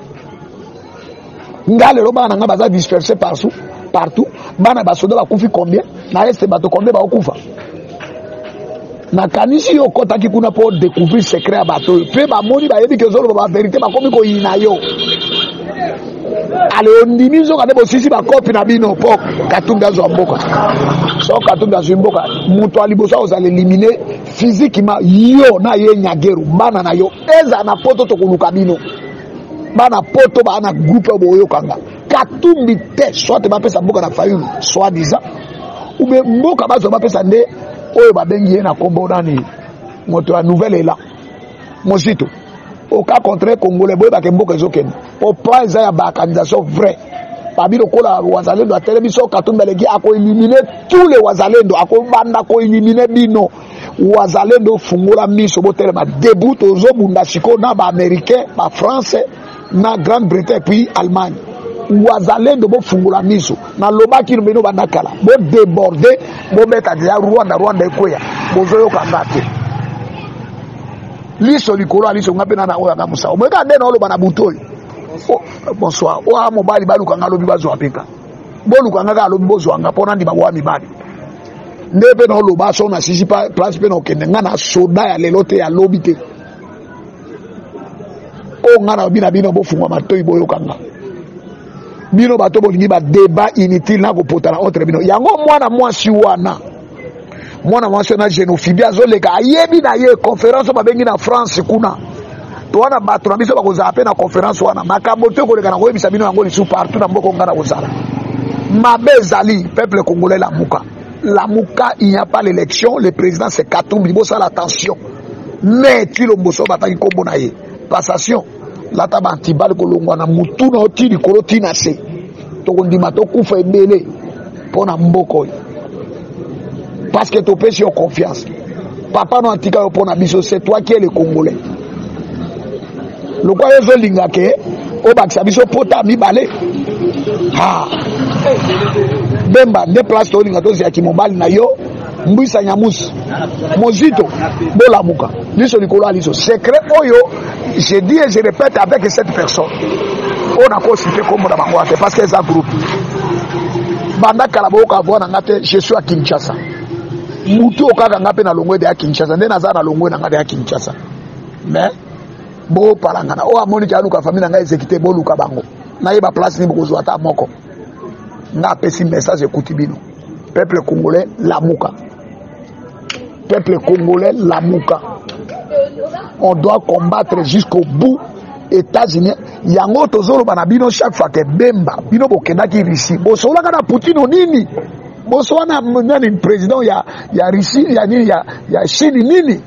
nga lelo bana na nga baza disperse partout partout bana basoda bakufi combien na este bato combien bakokufa nakanisi yo okɔtaki kuna mpo découvrir secret ya bato oyo mpe bamoni bayebi ke ozoloba baverité bakomi koyina yo ale ondimi nzoka nde bosisi bakopi na bino mpo katumbi azwa mboka so katumbi azwi mboka moto ya liboso akozala elimine physiquement yo na ye nyageru bana na yo ezala na poto tokoluka bino bana poto baa na groupe oyo boyokanga katumbi te soit bapesa mboka na fayulu soit disant ube mboka bazwa bapesa nde oyo babengi ye na nkombo nani moto ya nouvelle elan mosito oka contre congolais boyebake mboka ezokende po plan eza ya baorganisation vrai babi lokola wazalendo atelemi so katumbi aleki akoelimine tous les wazalendo akobanda koelimine bino wazalendo fungola miso botelema debu tozobunda sikoyo na baaméricain bafrance na grande bretagne puis allemagne wazalendo bofungola miso nalobaki no bino banda kala bodeborde bobeta deja rwanda rwanda ekweya bozoyoka nga te liso likolo ya liso nga mpe nana oyo anga mosao moyeka nde na oloba na butu oyo O- bonsoir oya mobali balukanga alobi bazwa mpeka bolukanga kaka alobi bozwanga mpo nandima boya mibali nde mpe na oloba so nasisi pa- place mpe na okende nga na soda ya lelo te yalobi te oyo nga na lobi na bino bofungwa matoi boyokanga bino bato bolingi badeba inutile na kopota na entre bino yango mwana mwasi wana mwana mwasi wana génophobie azoleka ayebi na ye conférence oyo babengi na france kuna to wana bato na biso bakozala mpe na conférence wana makambo te koleka na koyebisa bino yango lisu partout na mboka onga na kozala mabe ezali peuple congolais lamuka lamuka il n'y a pas l'élection le président c'est katumbi bosala attention mais tilomboso bataki nkombo na ye passation lata bantibali kolongwa na mutu na yo ti likolo ti na se tokondima tokufa ebele mpo na mboka oyo parce que topesi yo confiance papa no atika yo mpo na biso c'est toi qui est le congolais lokwa yo ozolinga ke obakisa biso pota ya mibale ha bemba nde place tolinga toziyaki mobali na yo mbwisa nyamusi mozito bolamuka liso likolo ya liso secret oyo je dis et je répète avec cette personne oyo nakosite kombo na bango te parce que eza groupe banda kala boyoka voix na nga te je suis à kinshasa mutu okaka nga mpe na longwe de ya kinshasa nde naza na longwe na nga de ya kinshasa mais bopalangana oyo amoniki aluka famille na ngai exécuté boluka bango nayeba place nini bokozwa ata moko nga apesi message ekuti bino peuple congolais lamuka peuple congolais lamuka on doit combattre jusqu'au bout états-unis yango tozoloba na bino chaque fois ke bemba bino bokendaki russie bosololaka na poutine nini bosola na nani président ya, ya russie ya nini ya, ya chine nini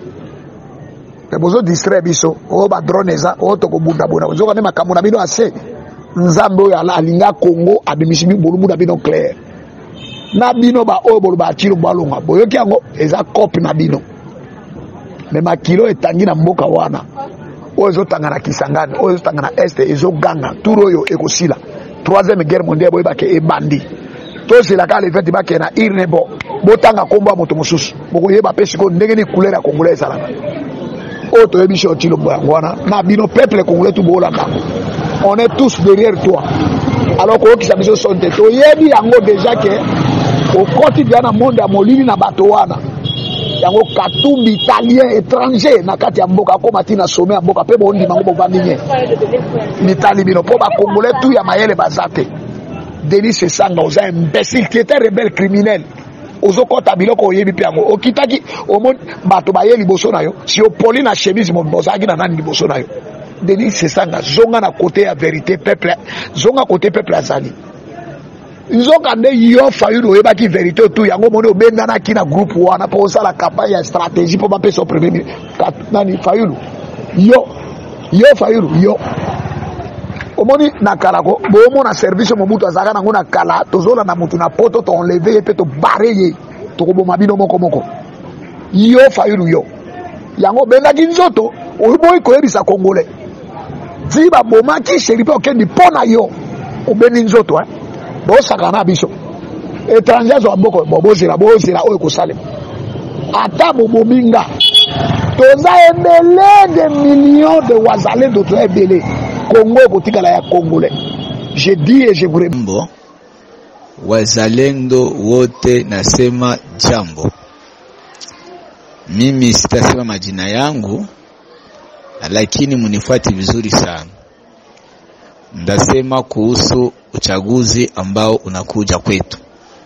me bozodistrai biso oyo badrone eza oyo tokobundabunda ozoka nde makambo na bino ase nzambe oyo ala- alinga congo abimisi bolumbu na bino claire na bino baoyo boloba atilo balonga boyoki yango eza cope na bino me makilo etangi na mboka wana oyo ezotanga na kisangani oyo ezotanga na este ezoganga tour oyo ekosila troisième guerre mondiale boyebake ebandi tozela kaka lefete bakee na irne bo botanga nkombo ya moto mosusu bokoyeba mpe sikoyo ndenge ni couleur ya congolais ezalaka oyo toyebi so tilombo yango wana na bino peuple congolais tu boolanda on est tous derrière toi alors koyokisa biso soni te toyebi yango déjà ke okoti dia na monde ya molili na bato wana yango katumbi italien étranger na kati ya mboka akóma ntina some ya mboka mpe bondima yango bovandi nye mitali bino mpo bakongolais tu ya mayele baza te denis esanga oza imbécile tu étais rebelle criminel ozokɔta biloko oyebi mpe yango okitaki omoni bato baye liboso na yo si opoli na chemise mo ozalaki na nani liboso na yo denis esanga zonga na kote ya vérité peuple zonga kote peuple azali nzokande yo fayulu oyebaki verité tu yango moni obendanaki na groupe wana mpo osala campagne ya stratégie mpo bapesa o premier ministre Kat- nani fayulu yo yo fayulu yo omoni na kala ko boomona service mobutu azalaka nango na kala tozolanda motu na poto toenleve ye mpe tobare ye tokoboma bino moko moko yo fayulu yo yango obendaki nzoto oboyi koyebisa congolais ti babomaki sheri mpe okendi mpo na yo obendi nzoto eh? bosaka na biso étranger azwa mboko bo bozela bozela oyo kosalema ata bobomi nga toza ebele de millions de wazalendo toza ebele kongo ekotikala ya congolais je dis et je vous remercie. Jambo wazalendo wote, nasema jambo. Mimi sitasema majina yangu, lakini munifuati vizuri sana. Ndasema kuhusu uchaguzi ambao unakuja kwetu.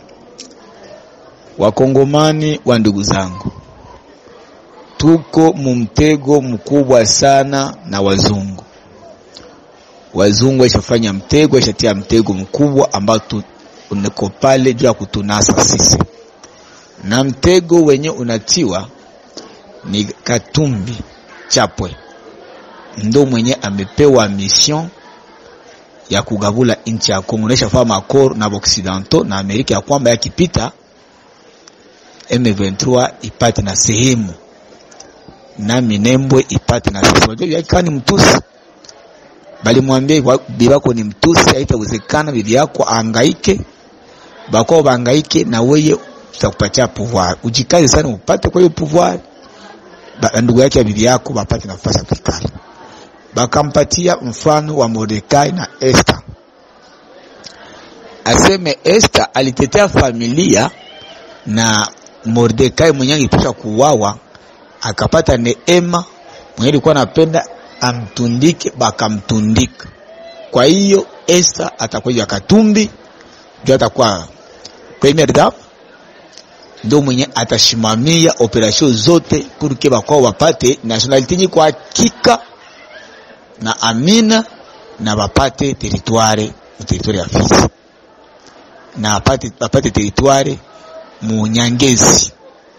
Wakongomani wa ndugu zangu, tuko mumtego mkubwa sana na wazungu wazungu waishafanya mtego, waishatia mtego mkubwa ambao tu- uko pale juu ya kutunasa sisi, na mtego wenye unatiwa ni Katumbi Chapwe, ndo mwenye amepewa mission ya kugavula nchi ya Kongo, naishafaa makor na Occidentaux na Amerika ya kwamba yakipita M23 ipate na sehemu na Minembwe ipate na sehemu. Unajua yakiwa ni mtusi balimwambia wa- bibi yako ni mtusi, haitawezekana bibi yako aangaike, bakwao baangaike na weye tutakupatia pouvoir, ujikaze sana upate kwa hiyo pouvoir, ba- ndugu yake ya bibi yako bapate nafasi ya kuikala. Bakampatia mfano wa Mordekai na Esther, aseme Esther alitetea familia na Mordekai mwenyewe alipaswa kuuawa, akapata neema mwenye alikuwa anapenda amtundike, bakamtundika. Kwa hiyo Esther atakuwa ya Katumbi ndio atakuwa premier dame, ndio mwenye atashimamia operation zote purke bakwao wapate nationality yenye kwa hakika na amina na bapate territoire mu territoire ya Fizi na bapate, bapate territoire mu Nyangezi.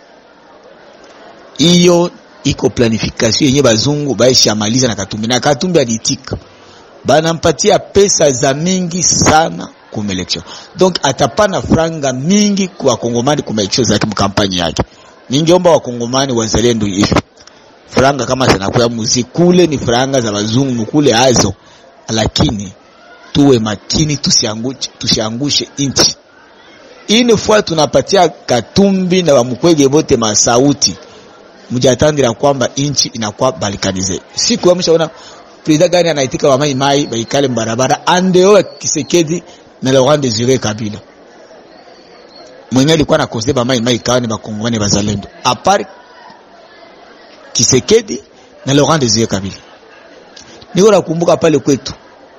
Hiyo iko planification yenye bazungu baishamaliza na Katumbi, na Katumbi aliitika, banampatia pesa za mingi sana kuma election, donc atapana franga mingi kwa wakongomani kuma election zake mkampani yake. Ningeomba wakongomani wazalendo hivi franga kama zinakuya muzikule ni franga za bazungu mukule azo, lakini tuwe makini, tusiangushe, tusiangushe inchi ini fwa tunapatia Katumbi na bamukwege bote masauti mjatandira kwamba inchi inakuwa balikanize. Siku amshaona president gani anaitika wa mai mai baikale mbarabara andeo Kisekedi na Laurent Desire Kabila mwenye alikuwa nakoze ba mai mai kawa ni bakongomani bazalendo apart Kisekedi na Laurent Desire Kabila. Niko nakumbuka pale kwetu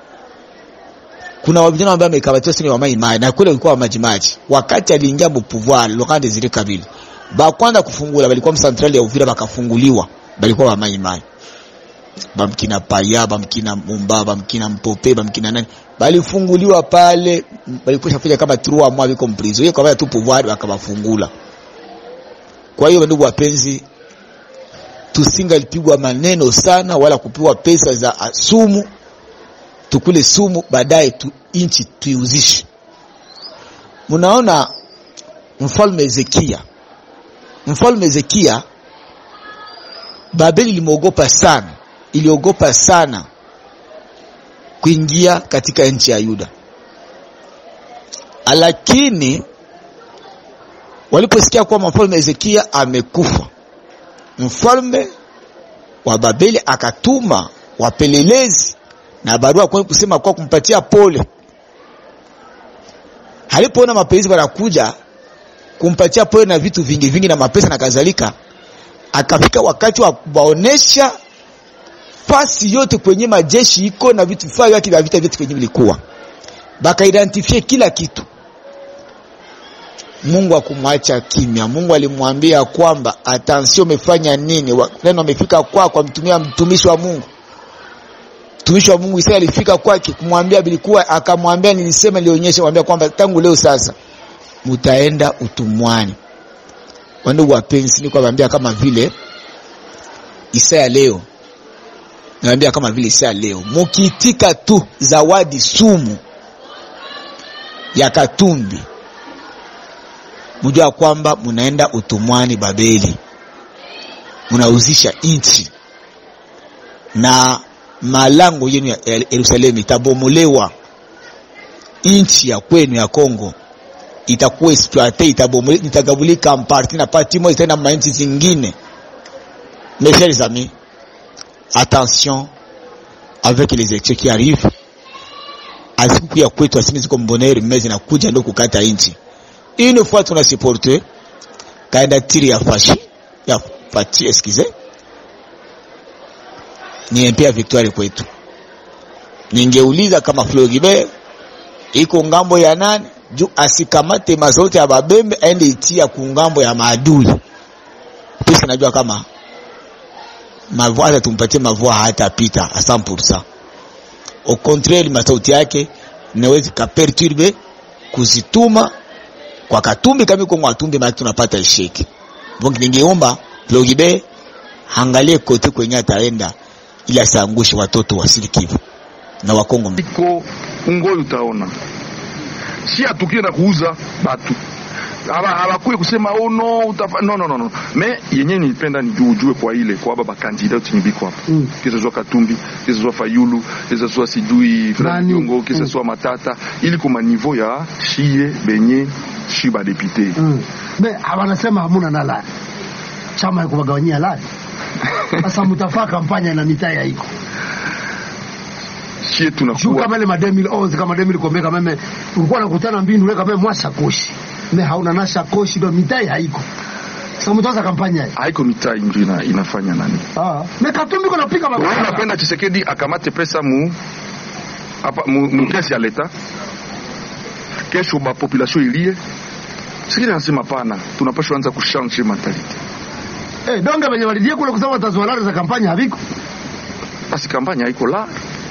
kuna wavijana ambao wamekabatiwa sini wa mai mai na kule ulikuwa wa maji maji, wakati aliingia mu pouvoir Laurent Desire Kabila bakwanza kufungula balikuwa msantrali ya Uvira bakafunguliwa, balikuwa wa mai mai bamkina paya bamkina mumba bamkina mpope bamkina nani balifunguliwa pale, balikuwa shafanya kama trois mois biko mprizo yeye kwa tu pouvoir bakabafungula. Kwa hiyo ndugu wapenzi, tusingalipigwa maneno sana wala kupewa pesa za ah, sumu, tukule sumu baadaye tu inchi tuiuzishe. Munaona mfalme Hezekia Mfalme Hezekia, Babeli ilimwogopa sana, iliogopa sana kuingia katika nchi ya Yuda, lakini waliposikia kwamba mfalme Hezekia amekufa, mfalme wa Babeli akatuma wapelelezi na barua kwa kusema kwa kumpatia pole. Alipoona mapelelezi wanakuja kumpatia pole na vitu vingi vingi na mapesa na kadhalika, akafika wakati wa kuwaonesha fasi yote kwenye majeshi iko na vitu vifaa vyake vya vita vyote kwenye vilikuwa, bakaidentifie kila kitu. Mungu akumwacha kimya. Mungu alimwambia kwamba attention, umefanya nini? Wa- Neno amefika kwako, kwa mtumia mtumishi wa Mungu, mtumishi wa Mungu Isaya alifika kwake kumwambia bilikuwa, akamwambia nilisema, nilionyesha, mwambia kwamba tangu leo sasa mutaenda utumwani. Wandugu wapenzi, ni kuwaambia kama vile Isaya leo, naambia kama vile Isaya leo, mukiitika tu zawadi sumu ya Katumbi, mujua kwamba munaenda utumwani Babeli, munauzisha nchi na malango yenu ya Yerusalemu itabomolewa, nchi ya kwenu ya Kongo itakuwa exploite, itabomoleka, itagabulika mparti na parti moja itaenda manchi zingine. Mes chers amis, attention avec les élections qui arrivent. Azikukuya kwetu asimi ziko mboneri mmezi na kuja ndo kukata nchi. Une fois tuna supporte kandidatiri ya fashi ya fati excusez ni mpia victoire kwetu. Ningeuliza kama Floribert iko ngambo ya nani juu asikamate mazote ya babembe aende itia kungambo ya maadui. Pesa najua kama mavua hata tumpatie mavua hatapita a 100%. Au contraire masauti yake inaweza kaperturbe kuzituma kwa Katumbi kama iko Mwatumbi, maana tunapata isheki. Donc ningeomba Floribert angalie kote kwenye ataenda ili asiangushe watoto wa Sud Kivu na Wakongo. iko ungoyo utaona si atukie na kuuza batu hawakuye kusema oh no utafa no no no no me yenye nilipenda ni juu ujue kwa ile kwa baba kandidati ni biko hapa mm. kisa zwa Katumbi kisa zwa Fayulu kisa zwa sijui Fulani Jongo kisa zwa Matata ili kuma niveau ya shie benye shi ba député mm. me wanasema hamuna na lari chama ikubagawanyia lari sasa mtafaa kampanya na mitaa ya iko shie tunakuwa kama ile ma 2011 kama 2010 kama meme ulikuwa unakutana mbinu weka meme mwasha koshi me hauna na shakoshi ndo mitai haiko sasa mtaanza kampanya hii haiko mitai ndio ina, inafanya nani ah me katumbi kuna pika wewe unapenda Chisekedi akamate pesa mu hapa mu, mu kesi ya leta kesho ba population ilie sikili nasema pana tunapaswa anza kushange mentality eh donge wenye walidie kule kusema watazwalari za kampanya haviko basi kampanya haiko la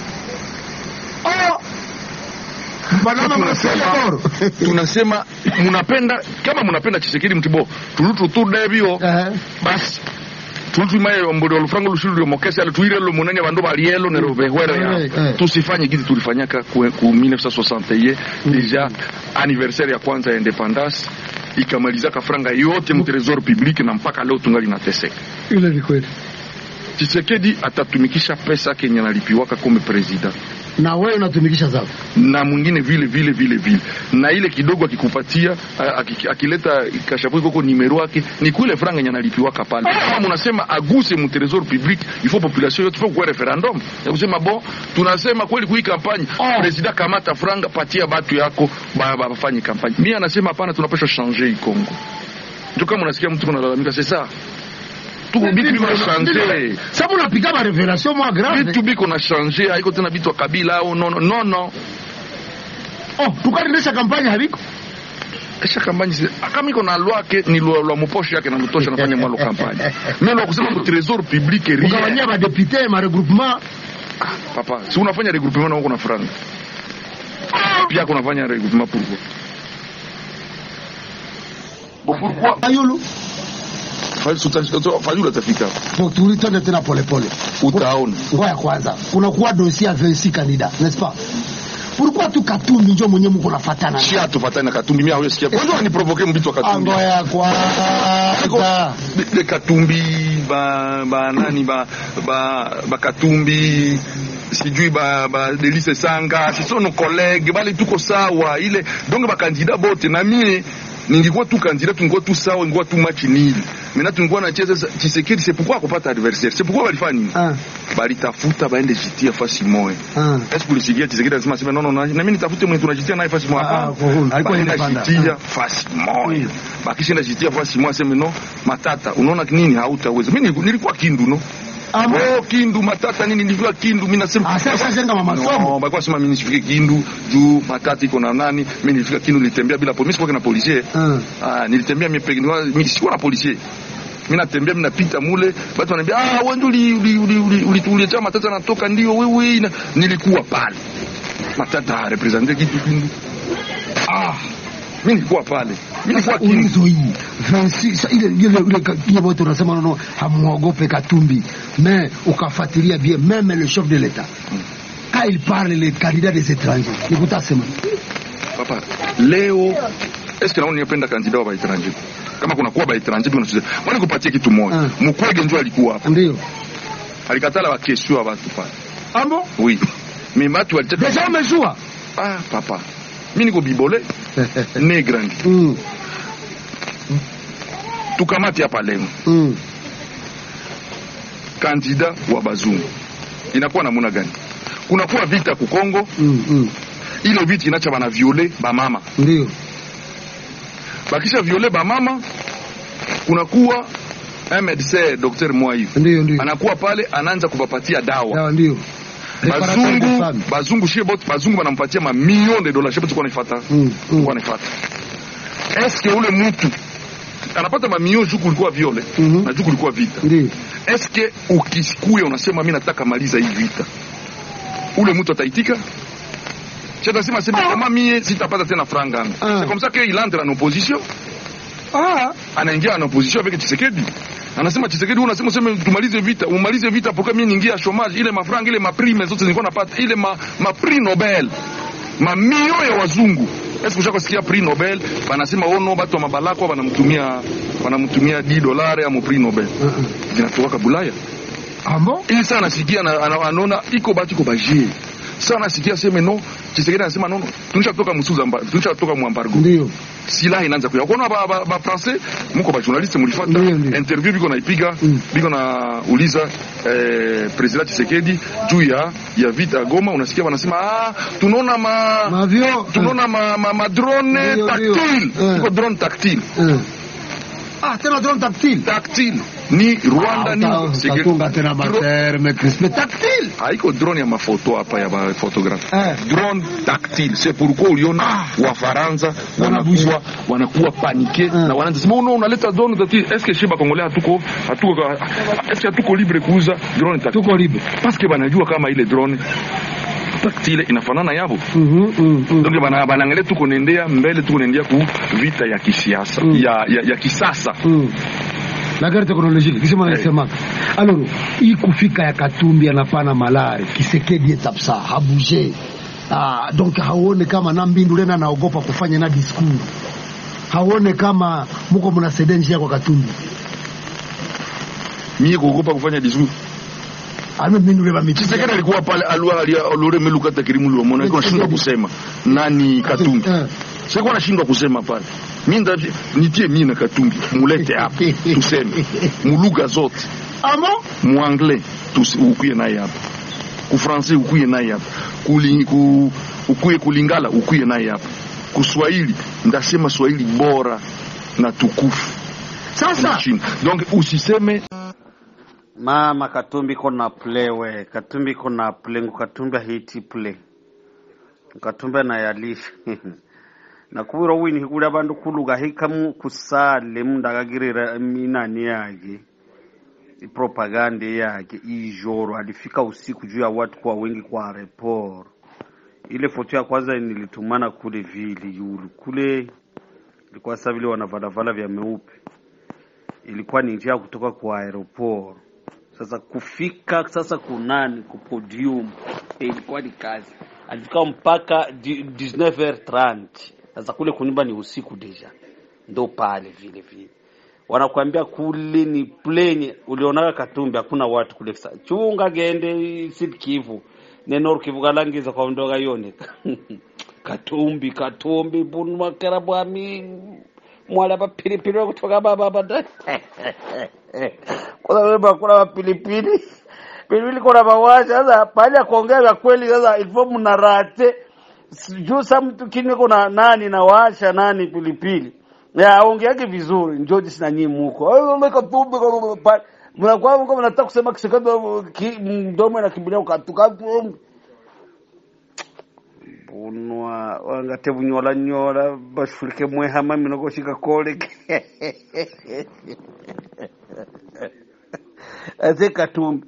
oh tunasema, tunasema munapenda kama munapenda Chisekedi mtibo tulutu tu debio uh -huh. basi tulutu maye mbodi olufrango lushuru lyo mokese ale tuire lo munene bando balielo ne rovehwere ya uh -huh. tusifanye gizi tulifanyaka ku, ku 1961 deja anniversaire ya kwanza ya independance ikamalizaka franga yote mu trésor public na mpaka leo tungali nateseka. Ile ni kweli. Tshisekedi atatumikisha pesa kenye nalipiwaka kome president na wewe unatumikisha zako na mwingine vile vile vile vile, na ile kidogo akikupatia akileta kashapu koko nimero yake ni kule franga yenye analipiwaka pale. Kama mnasema aguse mu trésor public, il faut population yote faut kwa referendum ya kusema bon, tunasema kweli kui kampanye oh. President kamata franga, patia batu yako bafanye kampanye. Mimi anasema hapana, tunapaswa changer hii Kongo. Ndio kama unasikia mtu kunalalamika c'est ça tu bitu biko na changer sababu unapiga ma revelation moi grave bitu biko na changer haiko tena bitu kabila au no no no no oh tukadilisha kampanya habiko kisha kampanya kama iko na lwa ke ni lwa lwa muposho yake na mtosha nafanya mwalo kampanya mimi lwa kusema ku trésor public rien ukawanyia ba député ma regroupement papa si unafanya regroupement na uko na franga pia kunafanya regroupement pourquoi bon pourquoi ayulu Fayulu atafika tulitende tena polepole, utaona. Ngoja kwanza, kunakuwa dossier ya 26 candidat n'est-ce pas? Pourquoi tu Katumbi njo mwenye mko nafatana? Si atufatana na Katumbi, mimi hawezi sikia. Kwanza ni provoke mbitu wa Katumbi. Ngoja kwanza. De Katumbi ba ba nani ba ba ba Katumbi sijui ba ba Delice Sanga, si sono collègue bali tuko sawa ile donc ba candidat bote na mimi ningekuwa tu kandida tungekuwa tu sawa, ingekuwa tu match nili. Mimi tungekuwa nacheza Tshisekedi, c'est pourquoi akupata adversaire, c'est pourquoi walifanya nini? Ah. Balitafuta baende jitia fasi moja. Ah. Est-ce que ulisikia Tshisekedi anasema sema no no, na mimi nitafute mwenye tunajitia naye fasi moja. Ah, alikuwa inaenda jitia fasi moja. Bakisha jitia fasi moja, sema no, matata, unaona nini hautaweza. Mimi nilikuwa kindu no Amo. Oh, Kindu Matata nini nilivyo Kindu mimi nasema ah, sasa jenga mama somo. No, bakwa sema mimi nisifike Kindu juu Matata iko na nani? Mimi nilifika Kindu nilitembea bila polisi kwa na polisi. Mm. Ah, nilitembea mimi peke yangu mimi sikuwa na polisi. mi natembea mi napita mule batu wanaambia ah, wewe ndio uli- uli- uli- uli- uli- uliacha matata anatoka ndio wewe na nilikuwa pale matata represente kitu kindu ah mi nilikuwa pale mi nilikuwa kindu ulizo hii Francis sa- ile ile ile ka- ile wote unasema nono hamuogope Katumbi mais ukafuatilia bien même le chef de l'État quand il parle les candidats des étrangers nikutasema papa leo eske naona nipenda kandida wa baetranje kama kuna kuwa baetranje biko nacheza mwani kupatie kitu moja mukwege ndio alikuwa hapa ndio alikatala bakesio ya batu pale ambo oui mais batu walitaka deja umejua ah papa mi niko bibole ne grandi mm. tukamati hapa leo mm. kandida wa bazungu inakuwa namuna gani kunakuwa vita ku Kongo mm, mm. ile vita inacha bana viole bamama ndio bakisha viole bamama kunakuwa un médecin docteur Mwai ndio ndio anakuwa pale anaanza kubapatia dawa dawa ndio bazungu bazungu shie bote bazungu banampatia ma million de dollars shie bote kwa nifata mm, mm. kwa nifata eske ule mtu anapata mamio juu kulikuwa viole Mhm. na juu kulikuwa vita ndio eske ukisikuya unasema mi nataka maliza hii vita ule mtu ataitika chetasema sema kama mie sitapata tena franga yangu c'est comme ça que il entre en opposition ah anaingia en opposition avec Tshisekedi anasema Tshisekedi unasema useme tumalize vita umalize vita pourquoi mimi niingia chômage ile mafranga ile maprime zote nilikuwa napata ile ma, ma prix Nobel mamio ya wazungu eske ushaka sikia prix Nobel banasema ono batu wa mabalako banamtumia banamtumia 10 dolari ya prix Nobel zinatoka Bulaya ambo ili sana nasikia na- ana- anaona iko batu iko bajie sana nasikia seme no Tshisekedi anasema no no tunisha toka msuza mba tunisha toka mwambargo ndio silaha inaanza kuya kuona ba, ba, ba français muko ba journaliste mulifata interview biko naipiga biko na uliza eh, president Tshisekedi juu ya ya vita ya Goma unasikia wanasema ah tunaona ma mavio tunaona ma, ma, ma drone Ndio, ndio. tactile iko drone tactile ah tena drone tactile tactile ni Rwanda ni katunga tena materme crispe tactile haiko drone ya mafoto hapa ya ba photographe drone tactile c'est pourquoi uliona wafaransa wanakuwa wanakuwa panike na wanaanza sema no unaleta drone tactile est-ce que shiba kongolea hatuko hatuko est-ce que hatuko libre kuuza drone tactile tuko libre parce que banajua kama ile drone tactile inafanana yabo donc bana banaangalia tuko nendea mbele tuko nendea ku vita ya kisiasa ya, ya, ya kisasa la guerre technologique kisema nasema alors hii kufika ya Katumbi anapana malari Kisekedi etapsa habuje ah, donc hauone kama na mbindu lena anaogopa kufanya na discours hauone kama muko mnasaidia njia kwa Katumbi mie kuogopa kufanya discours ame mbindu leba miti Tshisekedi alikuwa pale alua alore meluka takirimu luomona alikuwa anashindwa kusema nani Katumbi sikuwa anashindwa kusema pale mimi nda nitie mimi na Katumbi mulete hapa tuseme muluga zote amo muanglais tusi ukuye naye hapa kufrancais ukuye naye hapa kuli ku ukuye kulingala ukuye naye hapa kuswahili ndasema swahili bora na tukufu sasa donc usiseme mama katumbi kona play we katumbi kona play ngu katumbi ahiti play katumbi anayalisha nakubwira wini hikuli abandu kuluga hikamu kusale mundu akagirira inani yake propaganda yake ijoro alifika usiku juu ya watu kwa wengi kwa report ile foto ya kwanza nilitumana kule vile yulu kule ilikuwa sasa vile wanavalavala vya meupe ilikuwa ni njia ya kutoka kwa aeroport sasa kufika sasa kunani ku podium eh, ilikuwa ni kazi alifika mpaka di- 19h30 sasa kule kunyumba ni usiku deja ndo pale vile vile wanakuambia kule ni plane ulionaka katumbi hakuna watu kule Sa- chunga gende Sud Kivu nenor Kivu kalangiza kwa ndoga yoneka katumbi katumbi bunwakera bwami mwala bapilipili kutoka baba bada kuna wewe bakula bapilipili pilipili kuna mawasha sasa pale ya kuongea vya kweli sasa ilivyo mnarate juu sa mtu kini kuna nani na washa nani pilipili ya ongeake vizuri njoji sina nyinyi muko Ay, umeka tumbe kwa- pa- mnakuwa mko mnataka kusema kisekendo ki- mdomo inakimbilia ukatuka bunwa wangate bunyola nyola bashulike mwehama minogoshika koleke ate katumbi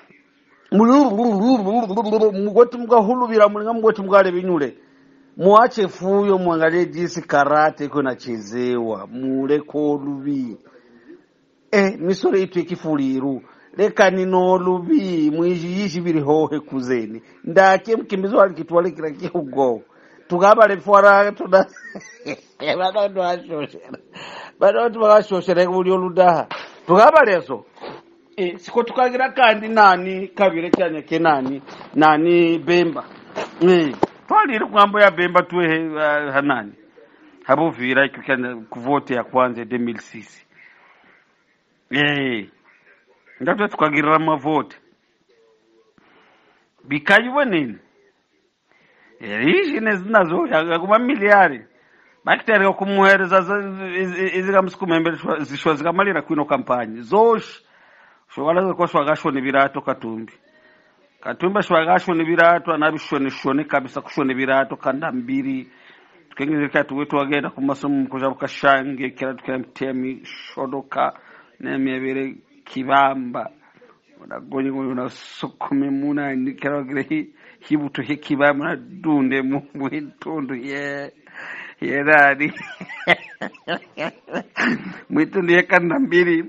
mugoti mukahuluvira mulinga mugoti mukaleve nyule muache fuyo mwangalie jinsi karate iko inachezewa muleko oluvi eh, misoro itu ikifuliru lekani noluvi mwijiyishi vili hohe kuzeni ndake mkimbizi walikitwalikira kiugo tukabale fwara tuna vanondo vashoshera vanoti vakashoshera kuli oludaha tukabaleso eh, siko tukagira kandi nani kavire chanya kenani nani bemba eh, twalire kwambo ya bemba tuwe uh, hanani habuvira ikikana kuvote ya kwanza 2006 eh ndatwe tukagirira mavote bikayiwe nini izhine zinazo kuma miliyari bakitereka kumuhereza izikamusikumembe zishwa zikamalira kwino kampanyi zoshi shwakalaza kwa shwakashone virato katumbi katumbi shwakashone virato anavishoneshone kabisa kushone virato kanda mbiri tukengezeka tuwetu wagenda kumasomo kuja kashange kira tukamtia mishodoka nemyevere kibamba unagonye unasukume muna nikera hi hibuto he kibamba na dunde mu mwitundu ye yerari mwitundu ye kanda mbiri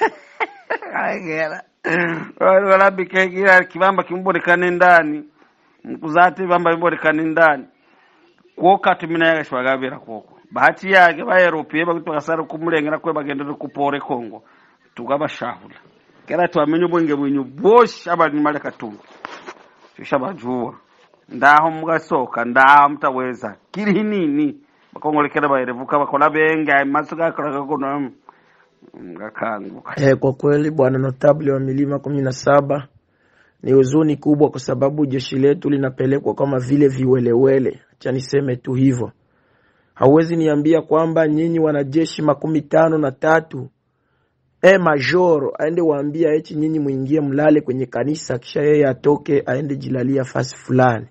agera walabikegira kibamba kimbonekane ndani mkuzati bamba bimbonekane ndani kwoka tumina yaga shwagabira kwoko bahati yake baeropie bakuti bakasara kumulengera kwe bagendere kupore kongo tukabashahula kera twamenye ubwenge bwenyu bwoshe abali male katungu tushabajuwa ndaho mugasoka ndaho mutaweza kiri nini bakongolekera baerevuka bakola benga maso gakora kono ngakanguka Eh, kwa kweli bwana notable wa milima kumi na saba ni huzuni kubwa, kwa sababu jeshi letu linapelekwa kama vile viwelewele. Acha niseme tu hivyo. Hauwezi niambia kwamba nyinyi wanajeshi makumi tano na tatu e majoro aende waambia eti nyinyi mwingie mlale kwenye kanisa, kisha yeye atoke aende jilalia fasi fulani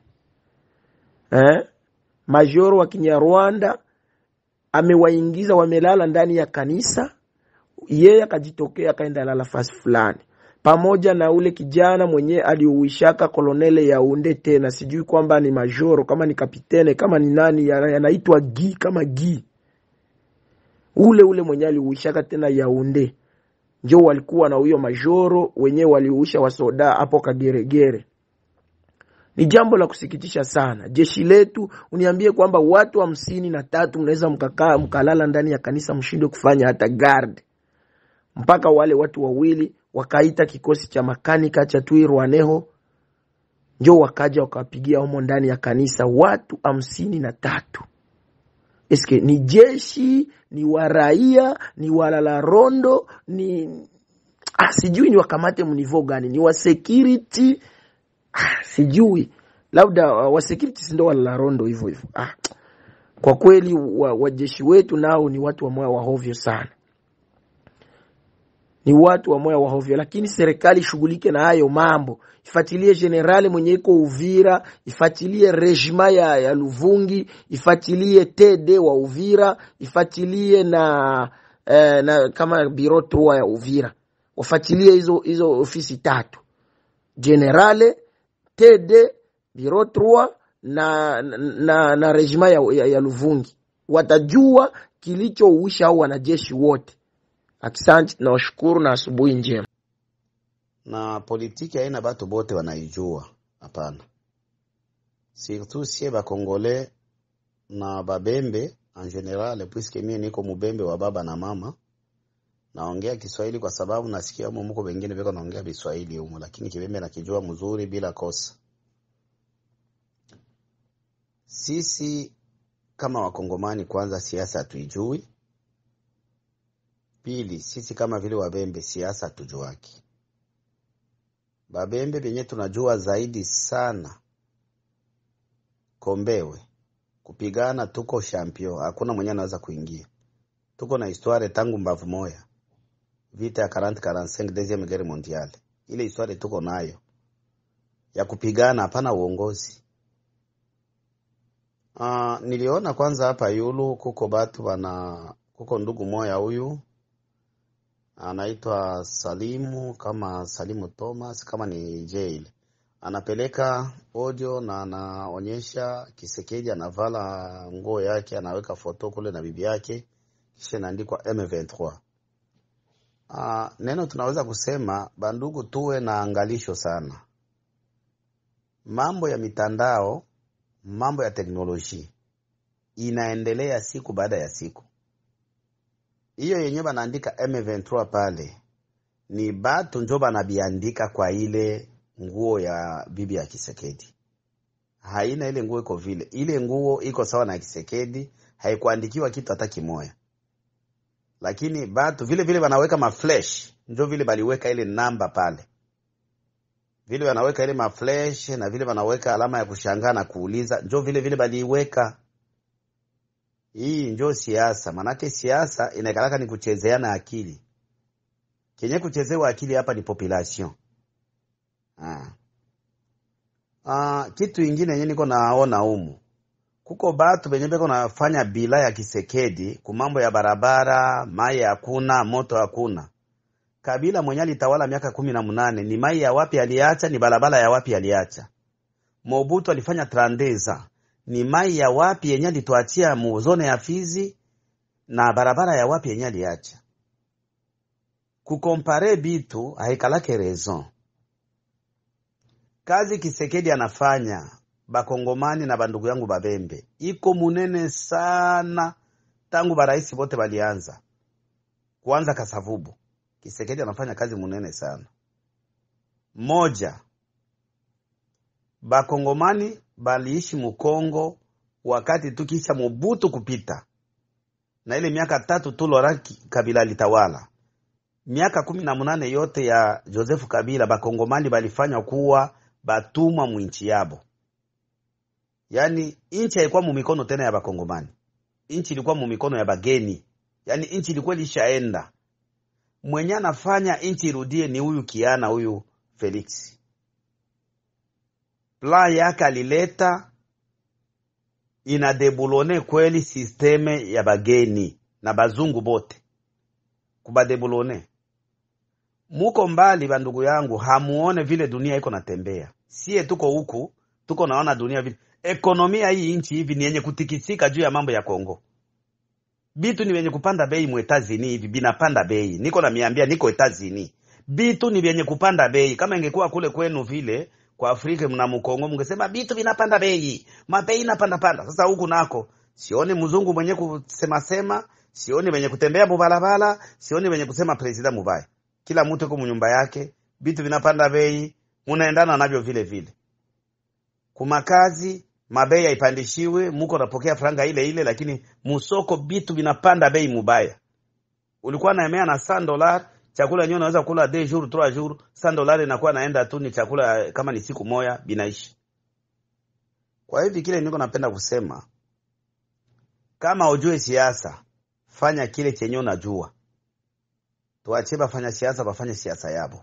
eh? Majoro wa Kinyarwanda amewaingiza wamelala ndani ya kanisa yeye akajitokea akaenda lala fasi fulani pamoja na ule kijana mwenye aliuishaka kolonele Yaunde, tena sijui kwamba ni majoro kama ni kapitene kama ni nani, yana- yanaitwa gi kama gi, ule ule mwenye aliuishaka tena Yaunde, njo walikuwa na huyo majoro wenyewe waliuisha wasoda hapo Kageregere. Ni jambo la kusikitisha sana. Jeshi letu uniambie kwamba watu hamsini na tatu mnaweza mkakaa mkalala ndani ya kanisa mshindwe kufanya hata guard mpaka wale watu wawili wakaita kikosi cha makanika cha Twirwaneho njo wakaja wakawapigia humo ndani ya kanisa watu hamsini na tatu. Eske ni jeshi ni waraia ni walala rondo ni ah, sijui ni wakamate mnivo gani ni wa security ah, sijui labda uh, wa security sindo walala rondo hivyo hivyo ah. Kwa kweli wa- wajeshi wetu nao ni watu wa moyo wa hovyo sana ni watu wa moyo wa hovyo, lakini serikali ishughulike na hayo mambo, ifuatilie generali mwenye iko Uvira, ifuatilie rejima ya, ya Luvungi, ifuatilie TD wa Uvira, ifuatilie na, eh, na kama biro trois ya Uvira, wafuatilie hizo hizo ofisi tatu, generale TD biro trois na, na, na rejima ya, ya, ya Luvungi, watajua kilichouisha au wanajeshi wote. Asante, nawashukuru na asubuhi njema. na politiki haina batu bote wanaijua, hapana. Surtout sie bakongole na babembe en general, puisque mie niko mubembe wa baba na mama, naongea Kiswahili kwa sababu nasikia humo muko wengine beko naongea Biswahili humo, lakini kibembe nakijua mzuri bila kosa. Sisi kama wakongomani, kwanza siasa hatuijui. Pili, sisi kama vile wabembe siasa hatujuaki. Babembe benye tunajua zaidi sana Kombewe kupigana, tuko champion, hakuna mwenye anaweza kuingia. Tuko na historia tangu mbavu moya, vita ya 40 45 deuxième guerre mondiale, ile historia tuko nayo ya kupigana, hapana uongozi. Uh, niliona kwanza hapa yulu kuko batu bana kuko ndugu moya huyu anaitwa Salimu kama Salimu Thomas kama ni jail, anapeleka audio na anaonyesha Kisekedi anavala nguo yake, anaweka foto kule na bibi yake, kisha inaandikwa M23. Ah, neno tunaweza kusema bandugu, tuwe na angalisho sana. Mambo ya mitandao, mambo ya teknolojia inaendelea siku baada ya siku. Hiyo yenyewe banaandika M23 pale ni batu njo banabiandika kwa ile nguo ya bibi ya Kisekedi. Haina ile nguo iko vile, ile nguo iko sawa na Kisekedi, haikuandikiwa kitu hata kimoya, lakini batu vile vile banaweka maflash, njo vile baliweka ile namba pale, vile banaweka ile maflash na vile banaweka alama ya kushangaa na kuuliza, njo vile vile baliweka hii njo siasa, manake siasa inakalaka ni kuchezeana akili. Kenye kuchezewa akili hapa ni population. Ah. Ah, kitu ingine yenye niko naona humu kuko batu benye beko nafanya bila ya Kisekedi ku mambo ya barabara, mai hakuna, moto hakuna. Kabila mwenye alitawala miaka kumi na munane ni mai ya wapi aliacha, ni barabara ya wapi aliacha. Mobutu alifanya trandeza ni mai ya wapi yenye alituachia muzone ya Fizi na barabara ya wapi yenye aliacha. Kukompare bitu haikalake raison. Kazi Kisekedi anafanya bakongomani na bandugu yangu babembe iko munene sana, tangu baraisi bote balianza kuanza Kasavubu. Kisekedi anafanya kazi munene sana. Moja, bakongomani baliishi Mukongo wakati tukisha Mobutu kupita na ile miaka tatu tu Laurent Kabila litawala, miaka kumi na munane yote ya Joseph Kabila bakongomani balifanywa kuwa batumwa mwinchi yabo. Yani inchi haikuwa mumikono tena ya bakongomani, inchi ilikuwa mumikono ya bageni. Yani inchi ilikuwa ilishaenda, mwenye anafanya inchi irudie ni huyu kiana huyu Felix plan yake alileta inadebulone kweli sisteme ya bageni na bazungu bote kubadebulone. Muko mbali bandugu yangu, hamuone vile dunia iko natembea. Sie tuko huku tuko naona dunia vile ekonomia hii nchi hivi ni yenye kutikisika juu ya mambo ya Kongo. Bitu ni vyenye kupanda bei mwetazini hivi binapanda bei, niko na miambia, niko etazini, bitu ni vyenye kupanda bei. Kama ingekuwa kule kwenu vile kwa Afrika mna Mkongo mngesema vitu vinapanda bei, mabei inapanda panda. Sasa huku nako sioni mzungu mwenye kusema sema, sioni mwenye kutembea mubalabala, sioni mwenye kusema president mubaya. Kila mtu yuko mnyumba yake, vitu vinapanda bei, munaendana navyo vile vile. Kumakazi mabei haipandishiwe, muko napokea franga ile ile, lakini musoko vitu vinapanda bei mubaya. Ulikuwa naemea na 100 dola chakula yenyewe unaweza kula deux jours trois jours, 100 dollars inakuwa naenda tu, ni chakula kama ni siku moja binaishi. Kwa hivi kile niko napenda kusema, kama ujue siasa, fanya kile chenye unajua. Tuachie bafanya siasa bafanye siasa yabo.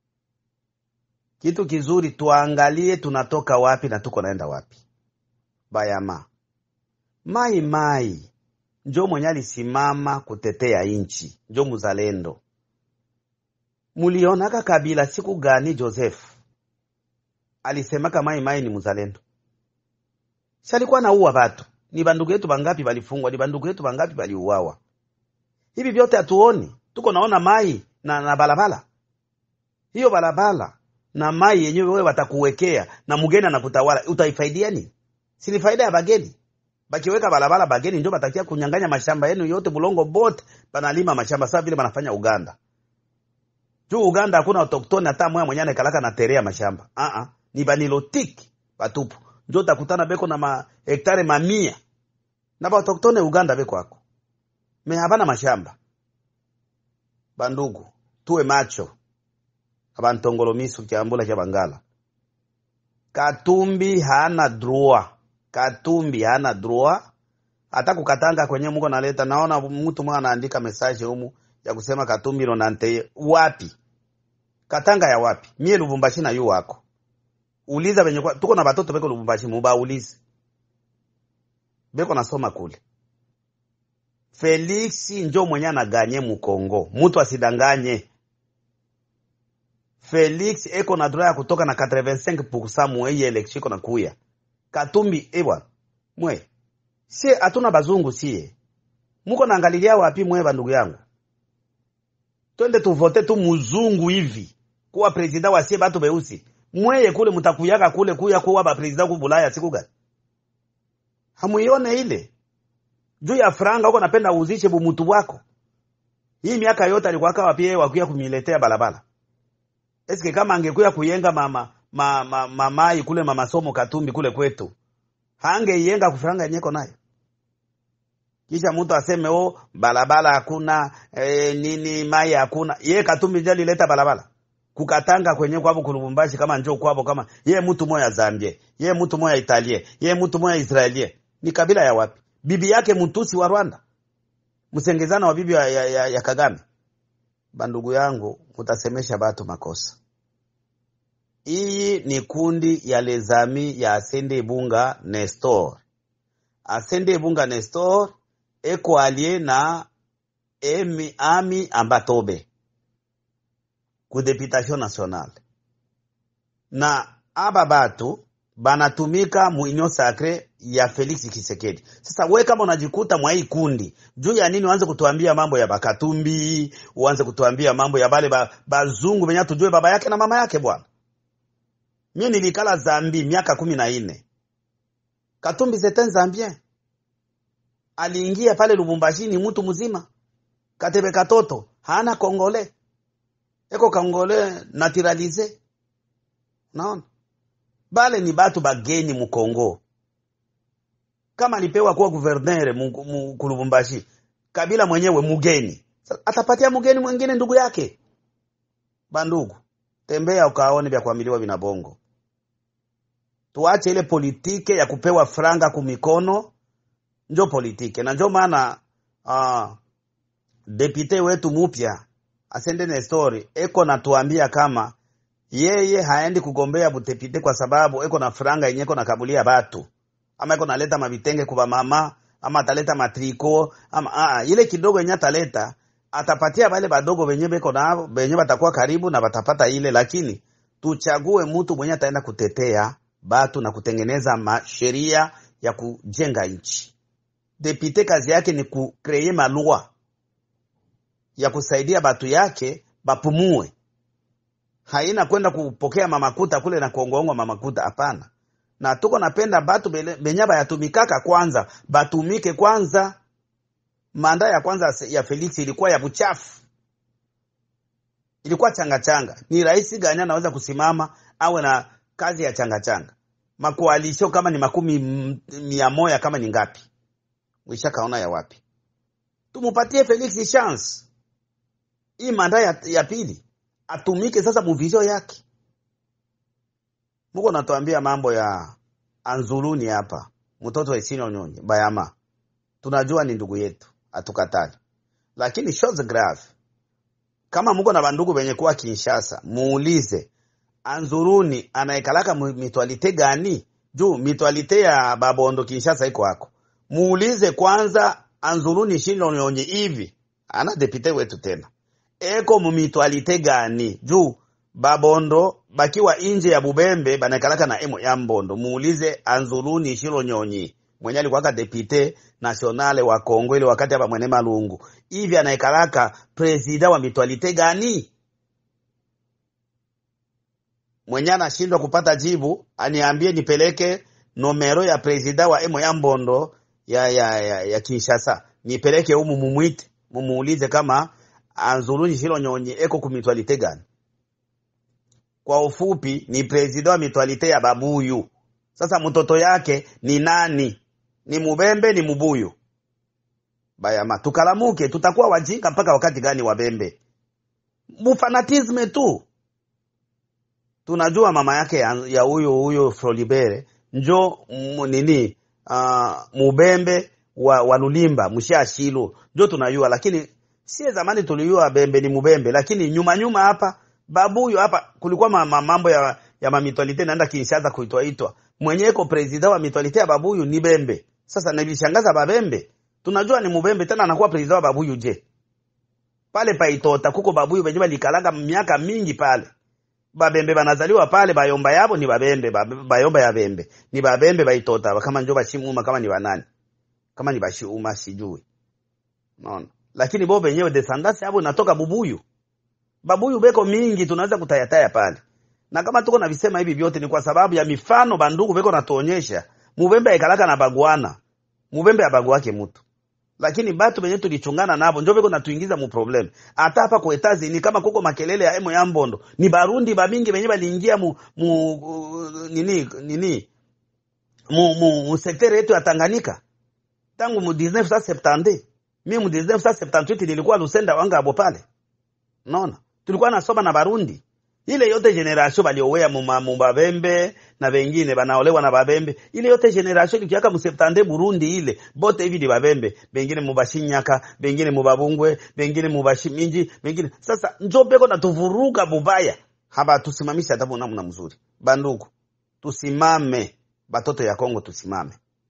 Kitu kizuri, tuangalie tunatoka wapi na tuko naenda wapi. Bayama mai mai njo mwenye alisimama kutetea inchi, njo muzalendo Mulionaka Kabila siku gani Joseph alisemaka mai mai ni muzalendo? Si alikuwa naua watu? Ni bandugu yetu bangapi balifungwa? Ni bandugu yetu bangapi baliuawa? Hivi vyote hatuoni, tuko naona mai na, na balabala hiyo balabala na mai yenyewe wewe watakuwekea na mgeni anakutawala, utaifaidia nini? Si ni faida ya bageni? Bakiweka balabala bageni ndio batakia kunyang'anya mashamba yenu yote, bulongo bote banalima mashamba sawa vile banafanya Uganda juu Uganda hakuna autoktoni hata moya mwenye anakalaka na terea mashamba ah uh -uh. ni banilotiki batupu njo utakutana beko na ma hektare mamia na ba autoktone Uganda beko hako me habana mashamba. Bandugu, tuwe macho abantongolomisu kyambula kya Bangala. Katumbi hana droit, Katumbi hana droit hata kukatanga kwenye muko naleta. Naona mtu mmoja anaandika message humu ya kusema Katumbi no nante wapi? Katanga ya wapi? Mie Lubumbashi na yu wako. Uliza benye kwa tuko na batoto beko Lubumbashi muba ulize. Beko nasoma kule. Felix njo mwenye anaganye mukongo mutu asidanganye Felix eko na droit ya kutoka na 85% mwe hii election iko na kuya Katumbi ebwa mwe sie hatuna bazungu sie muko naangalilia wapi mwe bandugu yangu twende tuvote tu muzungu hivi kuwa president wa sie batu beusi mweye kule mutakuyaka kule kuya kuwa ba president ku Bulaya siku gani hamuione ile juu ya franga uko napenda uzishe bumutu wako hii miaka yote alikuwa kawa pia wakuya kumiletea balabala eske kama angekuya kuyenga mama ma, ma, mamai kule mama somo Katumbi kule kwetu hangeiyenga kufranga yenyeko nayo kisha mtu aseme o balabala hakuna e, nini mai hakuna ye Katumbi ndio alileta balabala kukatanga kwenye kwabo kulubumbashi kama njoo kwabo kama ye mtu moya Zambie ye mtu moya Italie ye mtu moya Israelie ni kabila ya wapi bibi yake mtusi wa Rwanda msengezana wa bibi ya, ya, ya, ya Kagame bandugu yangu mutasemesha batu makosa iyi ni kundi ya lezami ya Asende Bunga Nestor Asende Bunga Nestor eko alie na emi, Ami Ambatobe ku deputation nationale na aba batu banatumika mu union sacre ya Felix Kisekedi. Sasa we kama unajikuta mwa hii kundi, juu ya nini uanze kutuambia mambo ya Bakatumbi, uanze kutuambia mambo ya bale ba, bazungu benye tujue baba yake na mama yake bwana. Mimi nilikala Zambi miaka kumi na nne. Katumbi c'est Zambien. Aliingia pale Lubumbashi ni mtu mzima. Katebe katoto, hana kongole. Eko kongole naturalize. Naona? Bale ni batu bageni mu Kongo. Kama alipewa kuwa guvernere mu Lubumbashi, Kabila mwenyewe mugeni. Atapatia mugeni mwingine ndugu yake. Bandugu, tembea ukaone vya kuamiliwa vina bongo. Tuache ile politike ya kupewa franga kumikono, njo politike. Na njo maana uh, depute wetu mupya Asende Nestori eko natuambia kama yeye haendi kugombea butepite kwa sababu eko na franga yenye eko na kabulia batu ama eko naleta mavitenge kuba mama ama ataleta matriko ama aa, ile kidogo yenye ataleta atapatia bale badogo benye beko nao benye batakuwa karibu na batapata ile, lakini tuchague mtu mwenye ataenda kutetea batu na kutengeneza sheria ya kujenga nchi. Depute kazi yake ni kukreye malua ya kusaidia batu yake bapumue haina kwenda kupokea mamakuta kule na kuongoongwa mamakuta. Hapana, na tuko napenda batu benye bayatumikaka kwanza batumike kwanza. Manda ya kwanza ya Felix ilikuwa ya buchafu, ilikuwa changa changa. Ni rais gani anaweza kusimama awe na kazi ya changa changa? Makoalisho kama ni makumi mia moja kama ni ngapi? Wisha kaona ya wapi? Tumupatie Felix chance hii manda ya, ya pili atumike sasa muvizio yake. Muko natuambia mambo ya Anzuluni hapa, mtoto wa Isino Nyonyi Bayama, tunajua ni ndugu yetu, atukatali, lakini shows grave. Kama muko na bandugu benye kuwa Kinshasa, muulize Anzuluni anaikalaka mitwalite gani? Juu mitwalite ya Babondo Kinshasa iko hako, muulize kwanza Anzuluni Shino Nyonyi hivi ana depute wetu tena eko mumitwalite gani juu babondo bakiwa inje ya bubembe banakalaka na emo ya mbondo muulize anzuluni shilo nyonyi mwenye alikuwaka depute nationale wa Kongo ile wakati hapa mwene malungu hivi anaikalaka presida wa mitwalite gani mwenye anashindwa kupata jibu aniambie nipeleke nomero ya presida wa emo ya mbondo ya, ya, ya, ya Kinshasa nipeleke humu mumwite mumuulize kama Anzuluni Shilo Nyonyi eko ku mitwalite gani? Kwa ufupi ni president wa mitwalite ya Babuyu. Sasa mtoto yake ni nani? Ni Mubembe ni Mubuyu? Bayama, tukalamuke, tutakuwa wajinga mpaka wakati gani? Wabembe mufanatisme tu. Tunajua mama yake ya huyo huyo Frolibere njo nini, uh, Mubembe wa, wa Lulimba mshashilu njo tunajua, lakini sie zamani tulijua Bembe ni Mubembe, lakini nyuma nyuma hapa Babuyu hapa kulikuwa ma, ma, mambo ya, ya mamitwalite naenda Kinshasa kuitwaitwa mwenye iko president wa mitwalite ya Babuyu ni Bembe. Sasa nilishangaza Babembe tunajua ni mubembe tena anakuwa president wa babuyu je pale paitota kuko babuyu benye balikalanga miaka mingi pale babembe banazaliwa pale bayomba yabo ni babembe ba- bayomba ya bembe ni babembe baitota kama njo bashimuma kama ni banani kama ni bashiuma sijui naona lakini bo benyewe descendance yabo inatoka bubuyu babuyu beko mingi tunaweza kutayataya pale na kama tuko na visema hivi vyote ni kwa sababu ya mifano bandugu beko natuonyesha mubembe aikalaka na bagwana mubembe abaguake mutu lakini batu benye tulichungana nabo njo beko natuingiza mu problem hata hapa kwa etazi ni kama kuko makelele ya emo ya mbondo ni barundi bamingi benye baliingia mu, mu uh, nini nini mu, mu, mu sektere yetu ya Tanganyika tangu mu 1970 mimi mu 1978 nilikuwa Lusenda wangabo pale naona tulikuwa nasoma na barundi ile yote generation baliowea muma- mubabembe na bengine banaolewa na babembe ile yote generation ikiaka museptande burundi ile bote hivi ni babembe bengine mubashinyaka bengine mubabungwe bengine mubashiminji bengine sasa njo beko natuvuruga bubaya haba tusimamishe hata namna mzuri bandugu tusimame batoto ya Kongo tusimame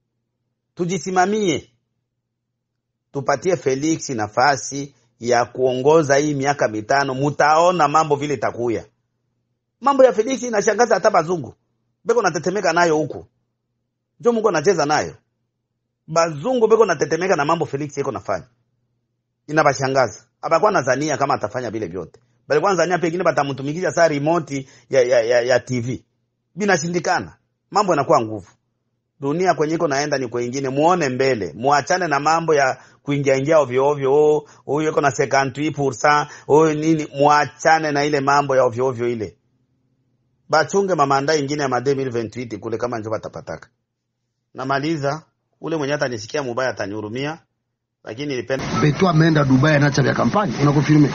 tujisimamie tupatie Felix nafasi ya kuongoza hii miaka mitano, mutaona mambo vile itakuya. Mambo ya Felix inashangaza hata bazungu beko natetemeka nayo huku, njo Mungu anacheza nayo. Bazungu beko natetemeka na mambo Felix yeko nafanya, inabashangaza. Abakuwa nazania kama atafanya vile vyote, balikuwa nazania pengine batamtumikisha saa remote ya, ya, ya, ya TV, binashindikana. Mambo yanakuwa nguvu dunia kwenye iko naenda ni kwengine, muone mbele, muachane na mambo ya kuingia ingia ovyo ovyo. Oh, huyu iko na 58% oh nini, muachane na ile mambo ya ovyo ovyo ile, bachunge mamanda ingine ya made 2028 kule kama njo batapataka. Namaliza, ule mwenye atanisikia mubaya atanihurumia, lakini nilipenda Beto ameenda Dubai anaacha vya kampani, unakonfirme?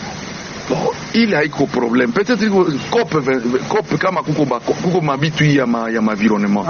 ile haiko problem peut-être iko kope ve- kope kama kuko ba, kuko mabitu hii ya ma, ya mavironnement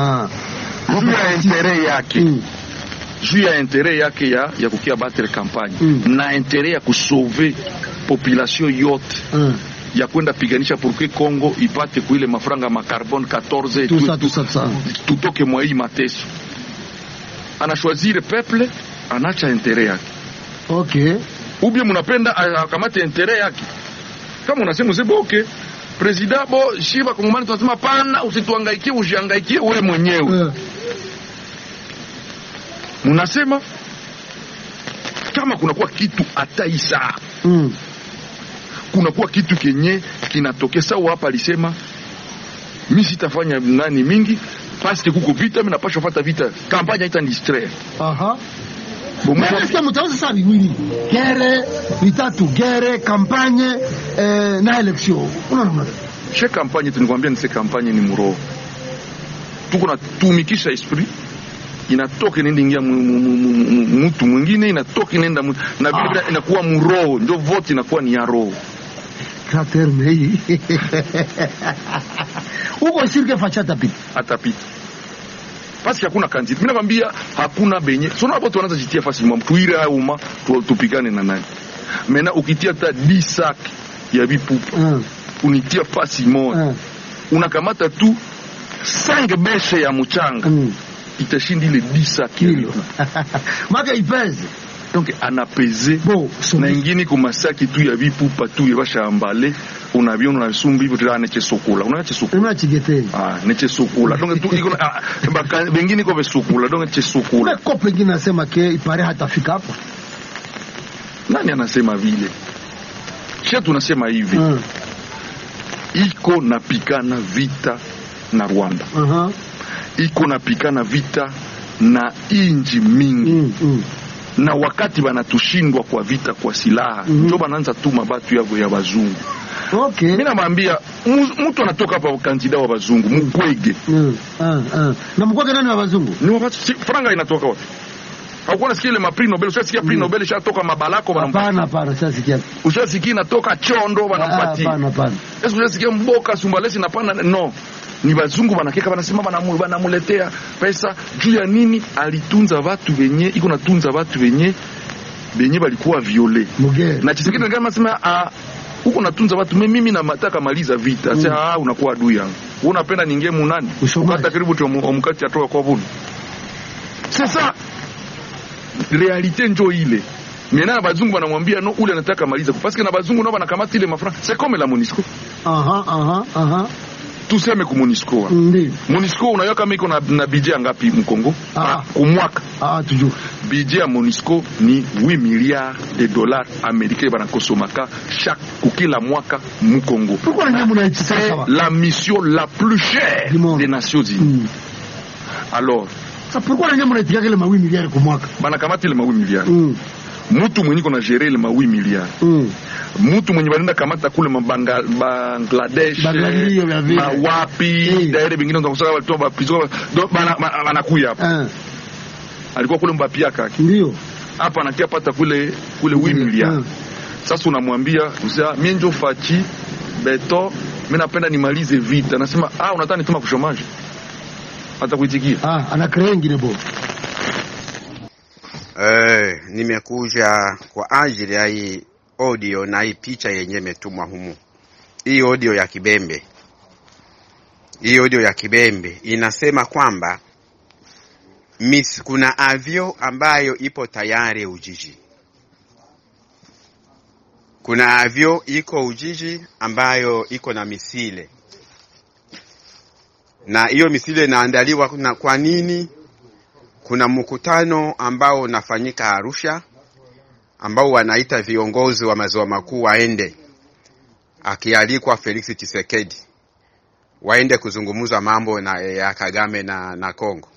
juu ya intere yake juu ya intere yake ya, ya kukia battre campagne na intere ya kusauve population yote ya kwenda piganisha pourque Congo ipate kuile mafranga ma carbone 14 Tout tu- ça, tu- tout ça, tout ça. tutoke mwa hii mateso anashwazire peuple anacha intere yake okay ubie munapenda a- akamate intere yake kama unasema useme okay president bo shiba kongomani tunasema pana usituangaikie ujiangaikie wewe mwenyewe munasema kama kunakuwa kitu hata isaa mm. kunakuwa kitu kenye kinatokea sawa hapa alisema mi sitafanya nani mingi paske kuko vita mi napashwa fata vita kampanya ita distraire Aha. Nasikia mtaweza saa viwili gere vitatu gere kampanye eh, na election unaona mna she kampanye tunikwambia nise kampanye ni muroho tuko natumikisha esprit inatoka inaenda ingia mu- mu- mu- mu- mu- mtu mwingine inatoka inaenda mu- na vile vile inakuwa muroho ndio vote inakuwa ni ya roho ka terme hii uko sirke facha tapita atapita paske hakuna kandidati. Mimi nakwambia hakuna benye sio hapo tuanza jitia fasi mwa tuire haya umma tu, tupigane na nani. Mena ukitia hata 10 sac ya vipupa unitia fasi moja unakamata tu 5 beshe ya mchanga itashinda ile 10 sac ya vipupa maka ipeze donc anapeze na ingine kumasaki tu ya vipupa tu yabashambale unaviona unasumba hivyo tena neche sokula unache sokula unachigeteni ah neche sokula donc tu iko ah, baka bengine ko besokula donc neche sokula ko pengine nasema ke ipare hatafika hapo nani anasema vile sha tunasema hivi iko napikana vita na Rwanda Aha. iko napikana vita na inji mingi na wakati banatushindwa kwa vita kwa silaha njo banaanza tuma batu yabo ya bazungu okay. mi namwambia mu- mtu anatoka hapa kandida wa bazungu mukwege mm. ah, ah. na mkwake nani wa bazungu ni wakati si, franga inatoka wapi haukuwa nasikia ile mapri nobel ushasikia pri nobel ishatoka mabalako hapana hapana shasikia ushasikia inatoka chondo wanampatia hapana hapana Eske unasikia mboka sumbalesi napana no ni bazungu banakeka banasema banamu- banamuletea pesa juu ya nini alitunza watu wenye iko natunza watu wenye benye balikuwa viole na chisekedi kama sema ah huko natunza watu me mimi nataka maliza vita mm. Sasa ah unakuwa adui yangu wewe unapenda ningie munani hata karibu tu omukati atoka kwa vuni sasa realite njo ile mena bazungu banamwambia no ule anataka maliza paske na bazungu nao banakamata ile mafra c'est comme la monisco aha aha aha tuseme ku monisco ndio monisco unajua kama iko na, na budget ngapi mkongo Ah. kumwaka ah tujue budget ya monisco ni 8 milliards de dollars américains banakosomaka chaque kukila mwaka mukongo pourquoi nyinyi mnaichi c'est sawa la mission la plus chère des nations unies alors sasa pourquoi nyinyi mnaitika kile mawi miliari kwa mwaka banakamata ile ma 8 milliards mutu mwenye iko na gere ile ma 8 milliards mutu mwenye banenda kamata kule mabanga Bangladesh Bangladesh, vya vile. mawapi daire bengine ndo kusaka watu bapizo bana bana- banakuya hapa alikuwa kule mbapiaka ndio hapa anakia pata kule kule 8 milliards sasa unamwambia usia mie njo fachi beto mimi napenda nimalize vita anasema ah unataka nituma kushomaji hata kuitikia ah ana kree ingine bo Eh, nimekuja kwa ajili ya hii audio na hii picha yenye imetumwa humu. Hii audio ya Kibembe, hii audio ya Kibembe inasema kwamba mis, kuna avyo ambayo ipo tayari Ujiji. Kuna avyo iko Ujiji ambayo iko na misile, na hiyo misile inaandaliwa na kwa nini? kuna mkutano ambao unafanyika Arusha ambao wanaita viongozi wa maziwa makuu waende, akialikwa Felix Tshisekedi waende kuzungumza mambo na, ya Kagame na, na Kongo.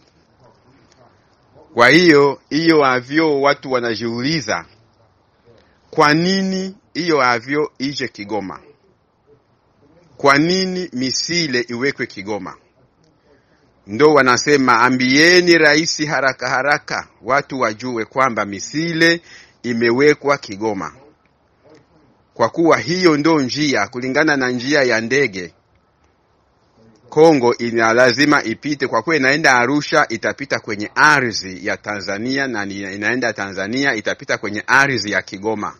Kwa hiyo hiyo avyo watu wanajiuliza kwa nini hiyo avyo ije Kigoma? Kwa nini misile iwekwe Kigoma? ndo wanasema ambieni rais haraka haraka, watu wajue kwamba misile imewekwa Kigoma, kwa kuwa hiyo ndo njia, kulingana na njia ya ndege Kongo ina lazima ipite, kwa kuwa inaenda Arusha, itapita kwenye ardhi ya Tanzania na ni- inaenda Tanzania, itapita kwenye ardhi ya Kigoma.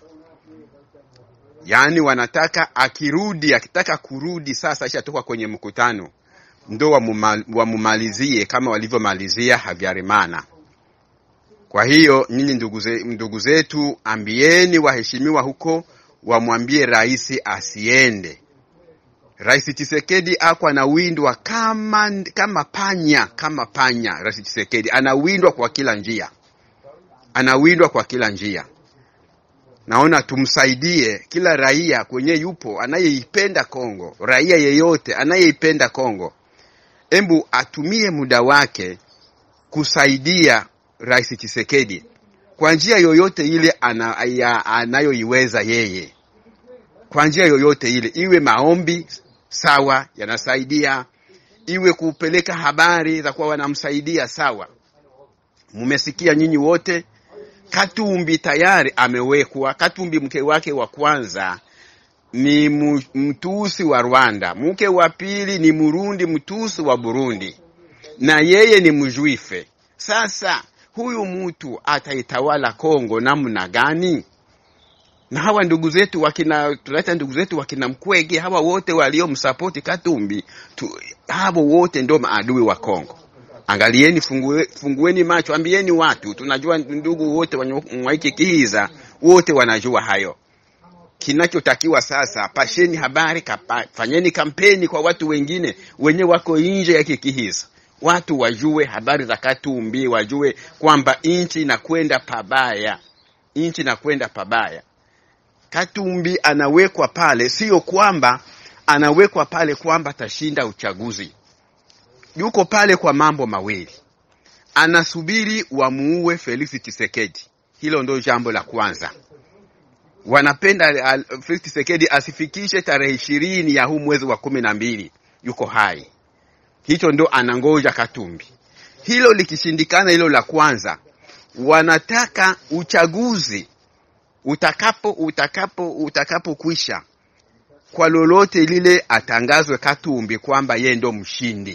Yaani wanataka akirudi, akitaka kurudi sasa, ishatoka kwenye mkutano ndo wamuma- wamumalizie kama walivyomalizia Habyarimana. Kwa hiyo nyinyi ndugu ze- ndugu zetu, ambieni waheshimiwa huko wamwambie rais asiende. Rais Tshisekedi ako anawindwa kama, kama panya kama panya. Rais Tshisekedi anawindwa kwa kila njia, anawindwa kwa kila njia. Naona tumsaidie kila raia kwenye yupo anayeipenda Kongo, raia yeyote anayeipenda Kongo embu atumie muda wake kusaidia Rais Tshisekedi kwa njia yoyote ile ana, ya- anayoiweza yeye, kwa njia yoyote ile, iwe maombi sawa, yanasaidia, iwe kupeleka habari za kuwa wanamsaidia sawa. Mmesikia nyinyi wote, Katumbi tayari amewekwa. Katumbi mke wake wa kwanza ni mu- mtusi wa Rwanda, mke wa pili ni Murundi mtusi wa Burundi, na yeye ni mjuife. Sasa huyu mtu ataitawala Kongo namna gani? Na hawa ndugu zetu wakina tunaita ndugu zetu wakina Mkwege, hawa wote waliomsapoti Katumbi tu, hawa wote ndio maadui wa Kongo. Angalieni, fungue, fungueni macho, ambieni watu, tunajua ndugu wote wanaiki kihiza wote wanajua hayo kinachotakiwa sasa, pasheni habari kapa, fanyeni kampeni kwa watu wengine wenye wako nje ya kikihiza, watu wajue habari za Katumbi, wajue kwamba nchi inakwenda pabaya, nchi inakwenda pabaya. Katumbi anawekwa pale, sio kwamba anawekwa pale kwamba atashinda uchaguzi. Yuko pale kwa mambo mawili, anasubiri wamuue Felix Tshisekedi. Hilo ndio jambo la kwanza wanapenda al- Felix Tshisekedi asifikishe tarehe ishirini ya huu mwezi wa kumi na mbili yuko hai. Hicho ndo anangoja Katumbi. Hilo likishindikana, hilo la kwanza, wanataka uchaguzi utakapo utakapo utakapokwisha, kwa lolote lile atangazwe Katumbi kwamba yeye ndo mshindi.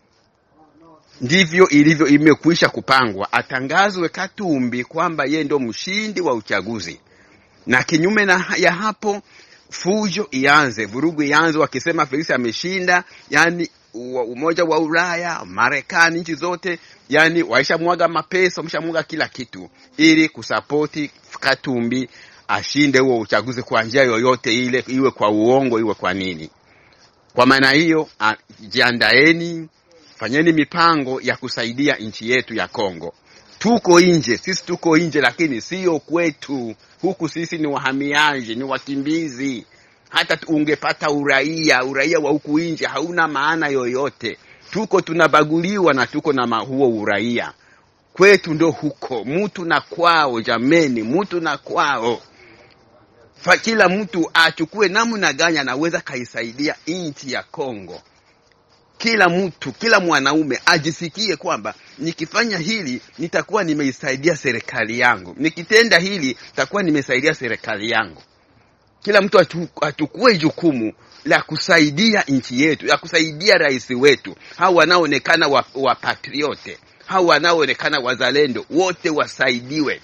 Ndivyo ilivyo, imekwisha kupangwa, atangazwe Katumbi kwamba yeye ndo mshindi wa uchaguzi na kinyume na ya hapo fujo ianze, vurugu ianze, wakisema Felix ameshinda, yani wa umoja wa Ulaya, Marekani, nchi zote yani waishamwaga mapesa, wameshamwaga kila kitu ili kusapoti Katumbi ashinde huo uchaguzi kwa njia yoyote ile, iwe kwa uongo, iwe kwa nini. Kwa maana hiyo, a- jiandaeni, fanyeni mipango ya kusaidia nchi yetu ya Kongo. Tuko nje, sisi tuko nje, lakini sio kwetu. Huku sisi ni wahamiaji, ni wakimbizi. Hata tu- ungepata uraia, uraia wa huku nje hauna maana yoyote. Tuko tunabaguliwa na tuko na ma- huo uraia kwetu ndo huko, mtu na kwao. Jameni, mtu na kwao fa kila mtu achukue namna gani anaweza kaisaidia nchi ya Kongo. Kila mtu, kila mwanaume ajisikie kwamba nikifanya hili nitakuwa nimeisaidia serikali yangu, nikitenda hili nitakuwa nimesaidia serikali yangu. Kila mtu achu- achukue jukumu la kusaidia nchi yetu, la kusaidia rais wetu, hao wanaoonekana wa, wa patriote, hao wanaoonekana wazalendo, wote wasaidiwe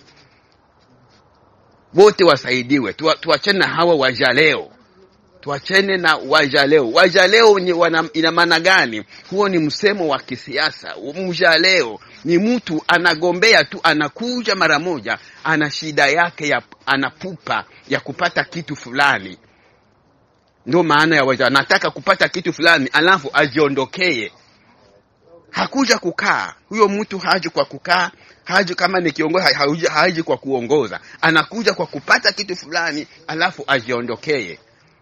wote wasaidiwe. Tua- Tuachane na hawa wajaleo, tuachane na wajaleo. Wajaleo ni wana, ina maana gani? Huo ni msemo wa kisiasa. Mjaleo ni mtu anagombea tu, anakuja mara moja, ana shida yake ya, ana pupa ya kupata kitu fulani. Ndio maana ya waja, anataka kupata kitu fulani alafu ajiondokee hakuja kukaa. Huyo mtu haji kwa kukaa, haji kama ni kiongozi, ha- haji, haji kwa kuongoza, anakuja kwa kupata kitu fulani alafu ajiondokee.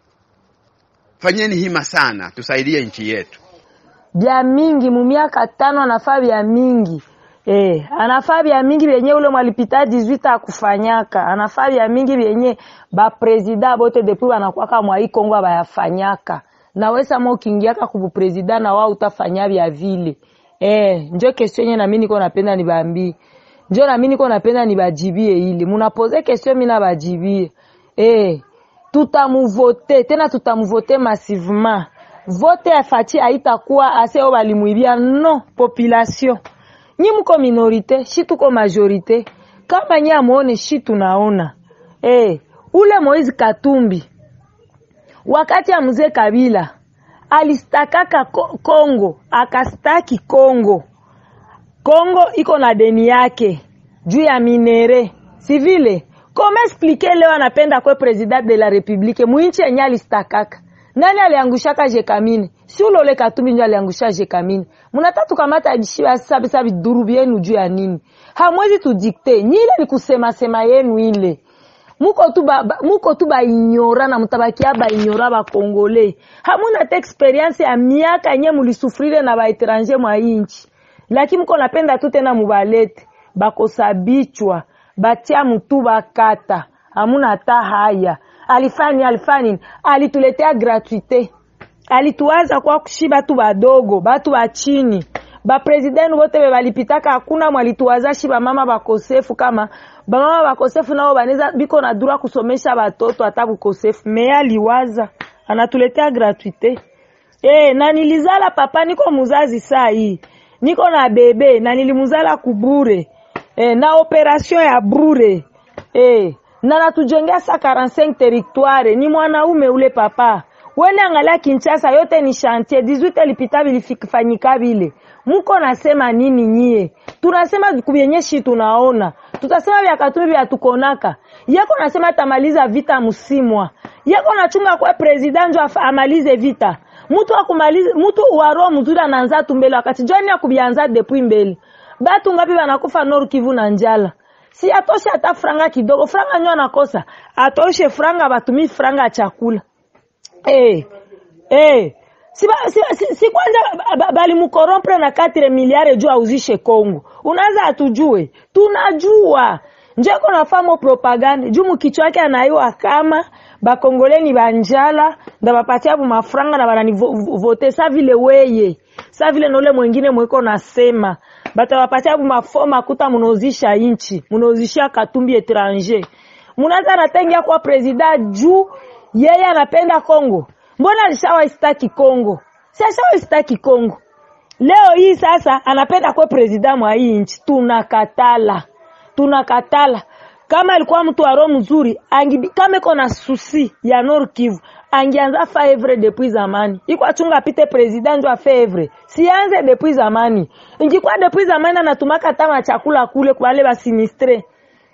Fanyeni hima sana, tusaidie nchi yetu. bya mingi mu miaka tano anafaa bya mingi eh, anafaa bya mingi vyenye ule mwalipita 18 akufanyaka anafaa bya mingi vyenye bapresida bote depuis banakwaka mwai Kongo bayafanyaka na wesa mo ukiingiaka kubu presida na wao utafanya bya vile eh, njo kestion yenye nami niko napenda nibambi njo nami niko napenda nibajibie ile munapoze kestion mi nabajibie eh, tutamuvote tena tutamuvote massivement vote ya Fati haitakuwa ase o balimwibia no population nyi mko minorite shi tuko majorite kama nyi amuone shi tunaona eh ule Moizi Katumbi wakati ya mzee Kabila alistakaka Ko- Kongo akastaki Kongo Kongo iko na deni yake juu ya minere si vile koma explique leo anapenda kwe president de la republique mwinchi yenye alistakaka nani aliangushaka jekamine si ulole katumbi njo aliangusha jekamine munata tukamata sabisabi duru byenu juu ya nini hamwezi tudikte nyile ni kusema sema yenu ile muko tu ba, ba, muko tu bainyora na mutabakia bainyora bakongole hamuna te experience ya miaka yenye mulisufrire na baetranger mwa inchi lakini mko napenda tu tena mubalete bakosabichwa batia mutu bakata hamuna hata haya alifani alifani alituletea gratuite alituwaza kwa kushi batu badogo batu bachini bapresidenti bote be balipitaka hakuna mwalituwaza shi bamama bakosefu kama bamama bakosefu nao baneza biko na dura kusomesha batoto hata bukosefu me aliwaza anatuletea gratuite e, na nilizala papa niko muzazi saa hii niko na bebe na nilimuzala kubure e, na operation ya bure e, na natujengea sa 45 territoire ni mwanaume ule papa wene angalia Kinshasa yote ni chantier 18 lipita vilifanyika vile muko nasema nini nyie tunasema kubyenye shi tunaona tutasema vya Katumbi vya tukonaka yako nasema tamaliza vita msimwa yako nachunga kwa president njo afa- amalize vita mtu akumaliza mtu wa roho mzuri anaanza tu mbele wakati jani akubianza depuis mbele batu ngapi banakufa Nord Kivu na njala si atoshe hata franga kidogo franga nyo anakosa atoshe franga batumi franga ya chakula eh eh si, ba, si, si, si kwanza ba- ba- balimukorompre na 4 miliare juu auzishe Kongo unaanza atujue tunajua njeko nafamo propaganda juu mukichwa yake anaiwa kama bakongoleni banjala nda bapatia bu mafranga na banani vo- vo- vote sa vile weye sa vile nole mwingine mweko nasema batabapatia bu mafo makuta munauzisha inchi munauzishia katumbi etranger munaanza natengia kwa presida juu yeye anapenda Kongo mbona alishawaistaki Kongo si ashawaistaki Kongo leo hii sasa anapenda kuwa presida mwa hii nchi tunakatala tunakatala kama alikuwa mtu wa roho mzuri angibi, kama iko na susi ya Nord Kivu angianza faevre depuis zamani iko achunga apite president njo afevre sianze depuis zamani ingikuwa depuis zamani anatumaka tama chakula kule kwa wale basinistre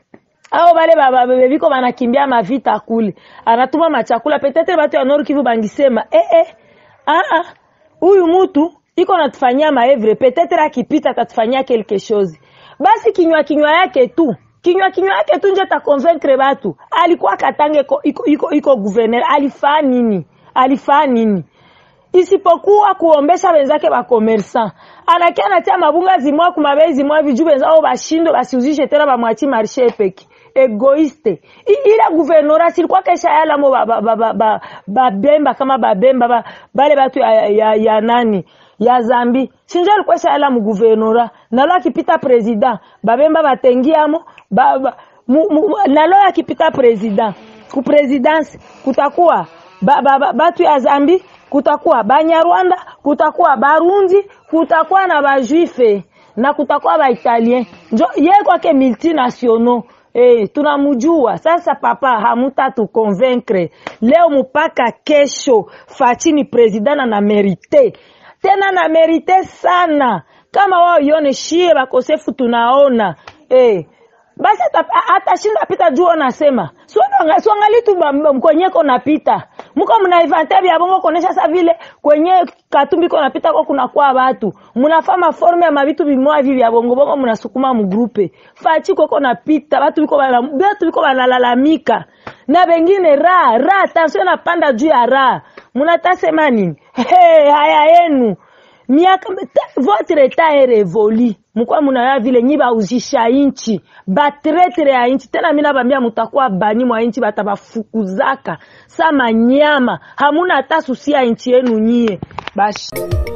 ao bale bebiko banakimbia mavita kule anatuma machakula petetre batu ya Nord Kivu bangisema eh eh ah ah huyu mutu iko natufanyia maevre petetre akipita atatufanyia quelque chose basi kinywa kinywa yake tu kinywa kinywa yake tu nje takonvaincre batu alikuwa katange iko, iko, iko, iko guverner alifaa nini alifaa nini isipokuwa kuombesha wenzake bakomersan anakia natia mabunga zimwa kumabei zimwa viju wenzao bashindwe basiuzishe tena bamwachi marshe peki egoiste I- ila guvernora silikuwa kesha yalamo babemba ba, ba, ba, ba, babemba kama babemba ba, bale batu ya, ya, ya nani ya zambi sinjo alikuwa shayala mu guvernora nalo akipita president babemba batengiamo ba, ba, mu, mu, nalo akipita president ku presidence kutakuwa ba, ba, ba, batu ya zambi kutakuwa banyarwanda kutakuwa barundi kutakuwa na bajuife na kutakuwa baitalien njo ye kwake multinationaux Eh, tunamujua sasa papa hamutatu convaincre leo mpaka kesho Fachi president na na merite tena na merite sana kama wao ione shie bakosefu tunaona eh, basi ata- atashinda pita juu nasema siangali tu ba- kwenyeko napita muko mnaivante vya bongo kuonesha sa vile kwenye katumbi ko napita ko kunakuwa watu mnafaa maforme ya mavitu vimoya hivi vya bongo bongo mnasukuma mgrupe fachi koko napita watu biko bana watu biko banalalamika na bengine ra ra tension napanda juu ya ra mnatasema nini hey, haya yenu miaka ta- votre etat est révolu mkuwa munaya vile nyi bauzisha inchi batretre ya inchi tena mi nabambia mutakuwa bani mwa inchi batabafukuzaka sa manyama hamuna hata susi ya inchi yenu nyie bashi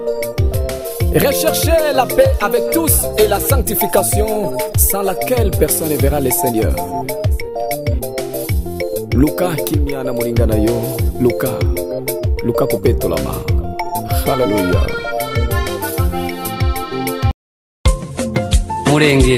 Recherchez la paix avec tous et la sanctification sans laquelle personne ne verra le Seigneur. Luka kimya na mulinga na yo Luka Luka kupetolama Hallelujah murenge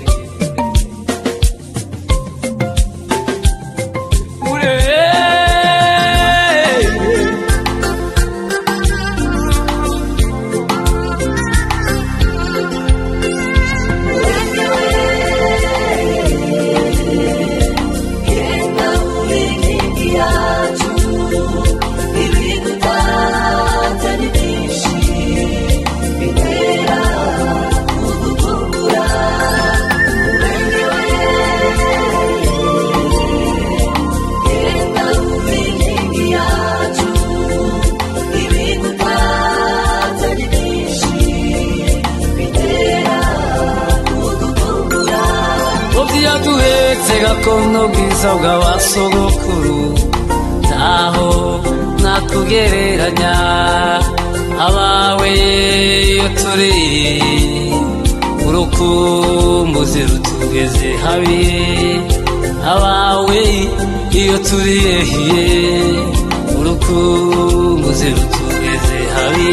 ubyaduhetse gakondo bwiza bw'abasogokuru ntaho natugereranya abawe iyo turi urukumbuzi rutugeze habi abawe iyo turi ehiye urukumbuzi rutugeze habi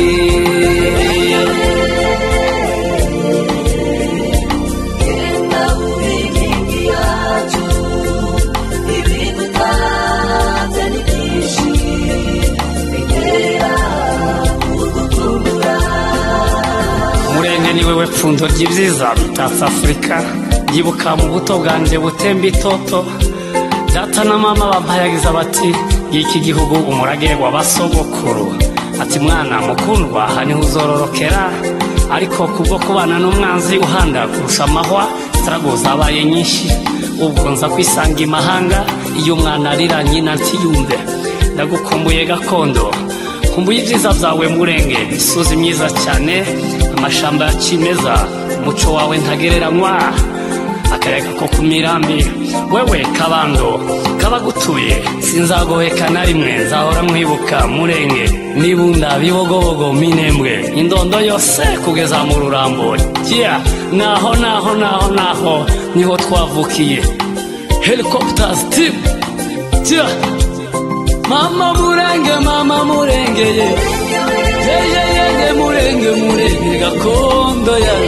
murenge ni wewe pfundo ry'ibyiza bitatse afurika yibuka mu buto bwanjye butemba itoto data na mama bampayagiza bati y'iki gihugu umurage w'abasogokuru ati mwana mukundwa aha niho uzororokera ariko kubwo kubana n'umwanzi uhanda kurusha amahwa sitarago zabaye nyinshi ubwo nza kwisanga imahanga iyo umwana arira nyina ntiyumve ndagukumbuye gakondo kumbuye ibyiza byawe murenge imisozi myiza cyane amashamba ya kimeza umuco wawe ntagereranywa akayaga ko ku mirambi wewe kabando kabagutuye sinzagoheka na rimwe nzahora mwibuka murenge nibunda bibogobogo minembwe indondo yose kugeza mu rurambo jya naho naho naho naho niho twavukiye helicopters team jya mama murenge mama murengeye yeyeyeye murenge murenge gakondo yawe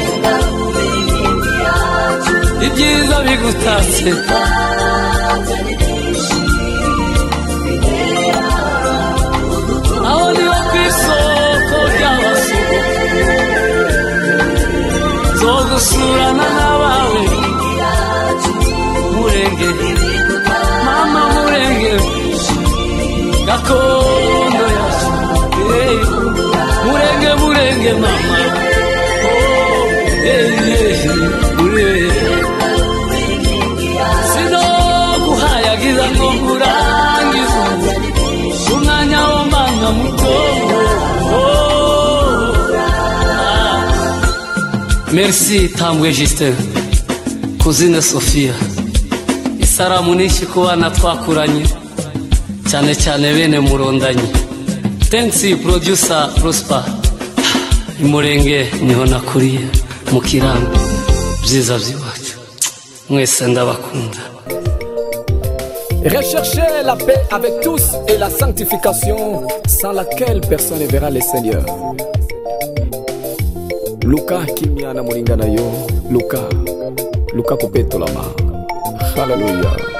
ibyiza bigutatse gusurana n'abawe murenge mama murenge gakondo yacu Eh, murenge murenge mama Oh, eh, eh, murenge sinoguhayagiza ngo nkurangize umwanya w'umwana muto Oh, ah. merci tambwe justin kuzine sofia isaramu nyinshi ku bana twakuranye cyane cyane bene murondanyi tensi producer prosper imurenge niho nakuriye mu kirambi byiza by'iwacu mwese ndabakunda Recherchez la paix avec tous et la sanctification sans laquelle personne ne verra le Seigneur. Luka kimya na mulingana yo Luka Luka kupetolama Hallelujah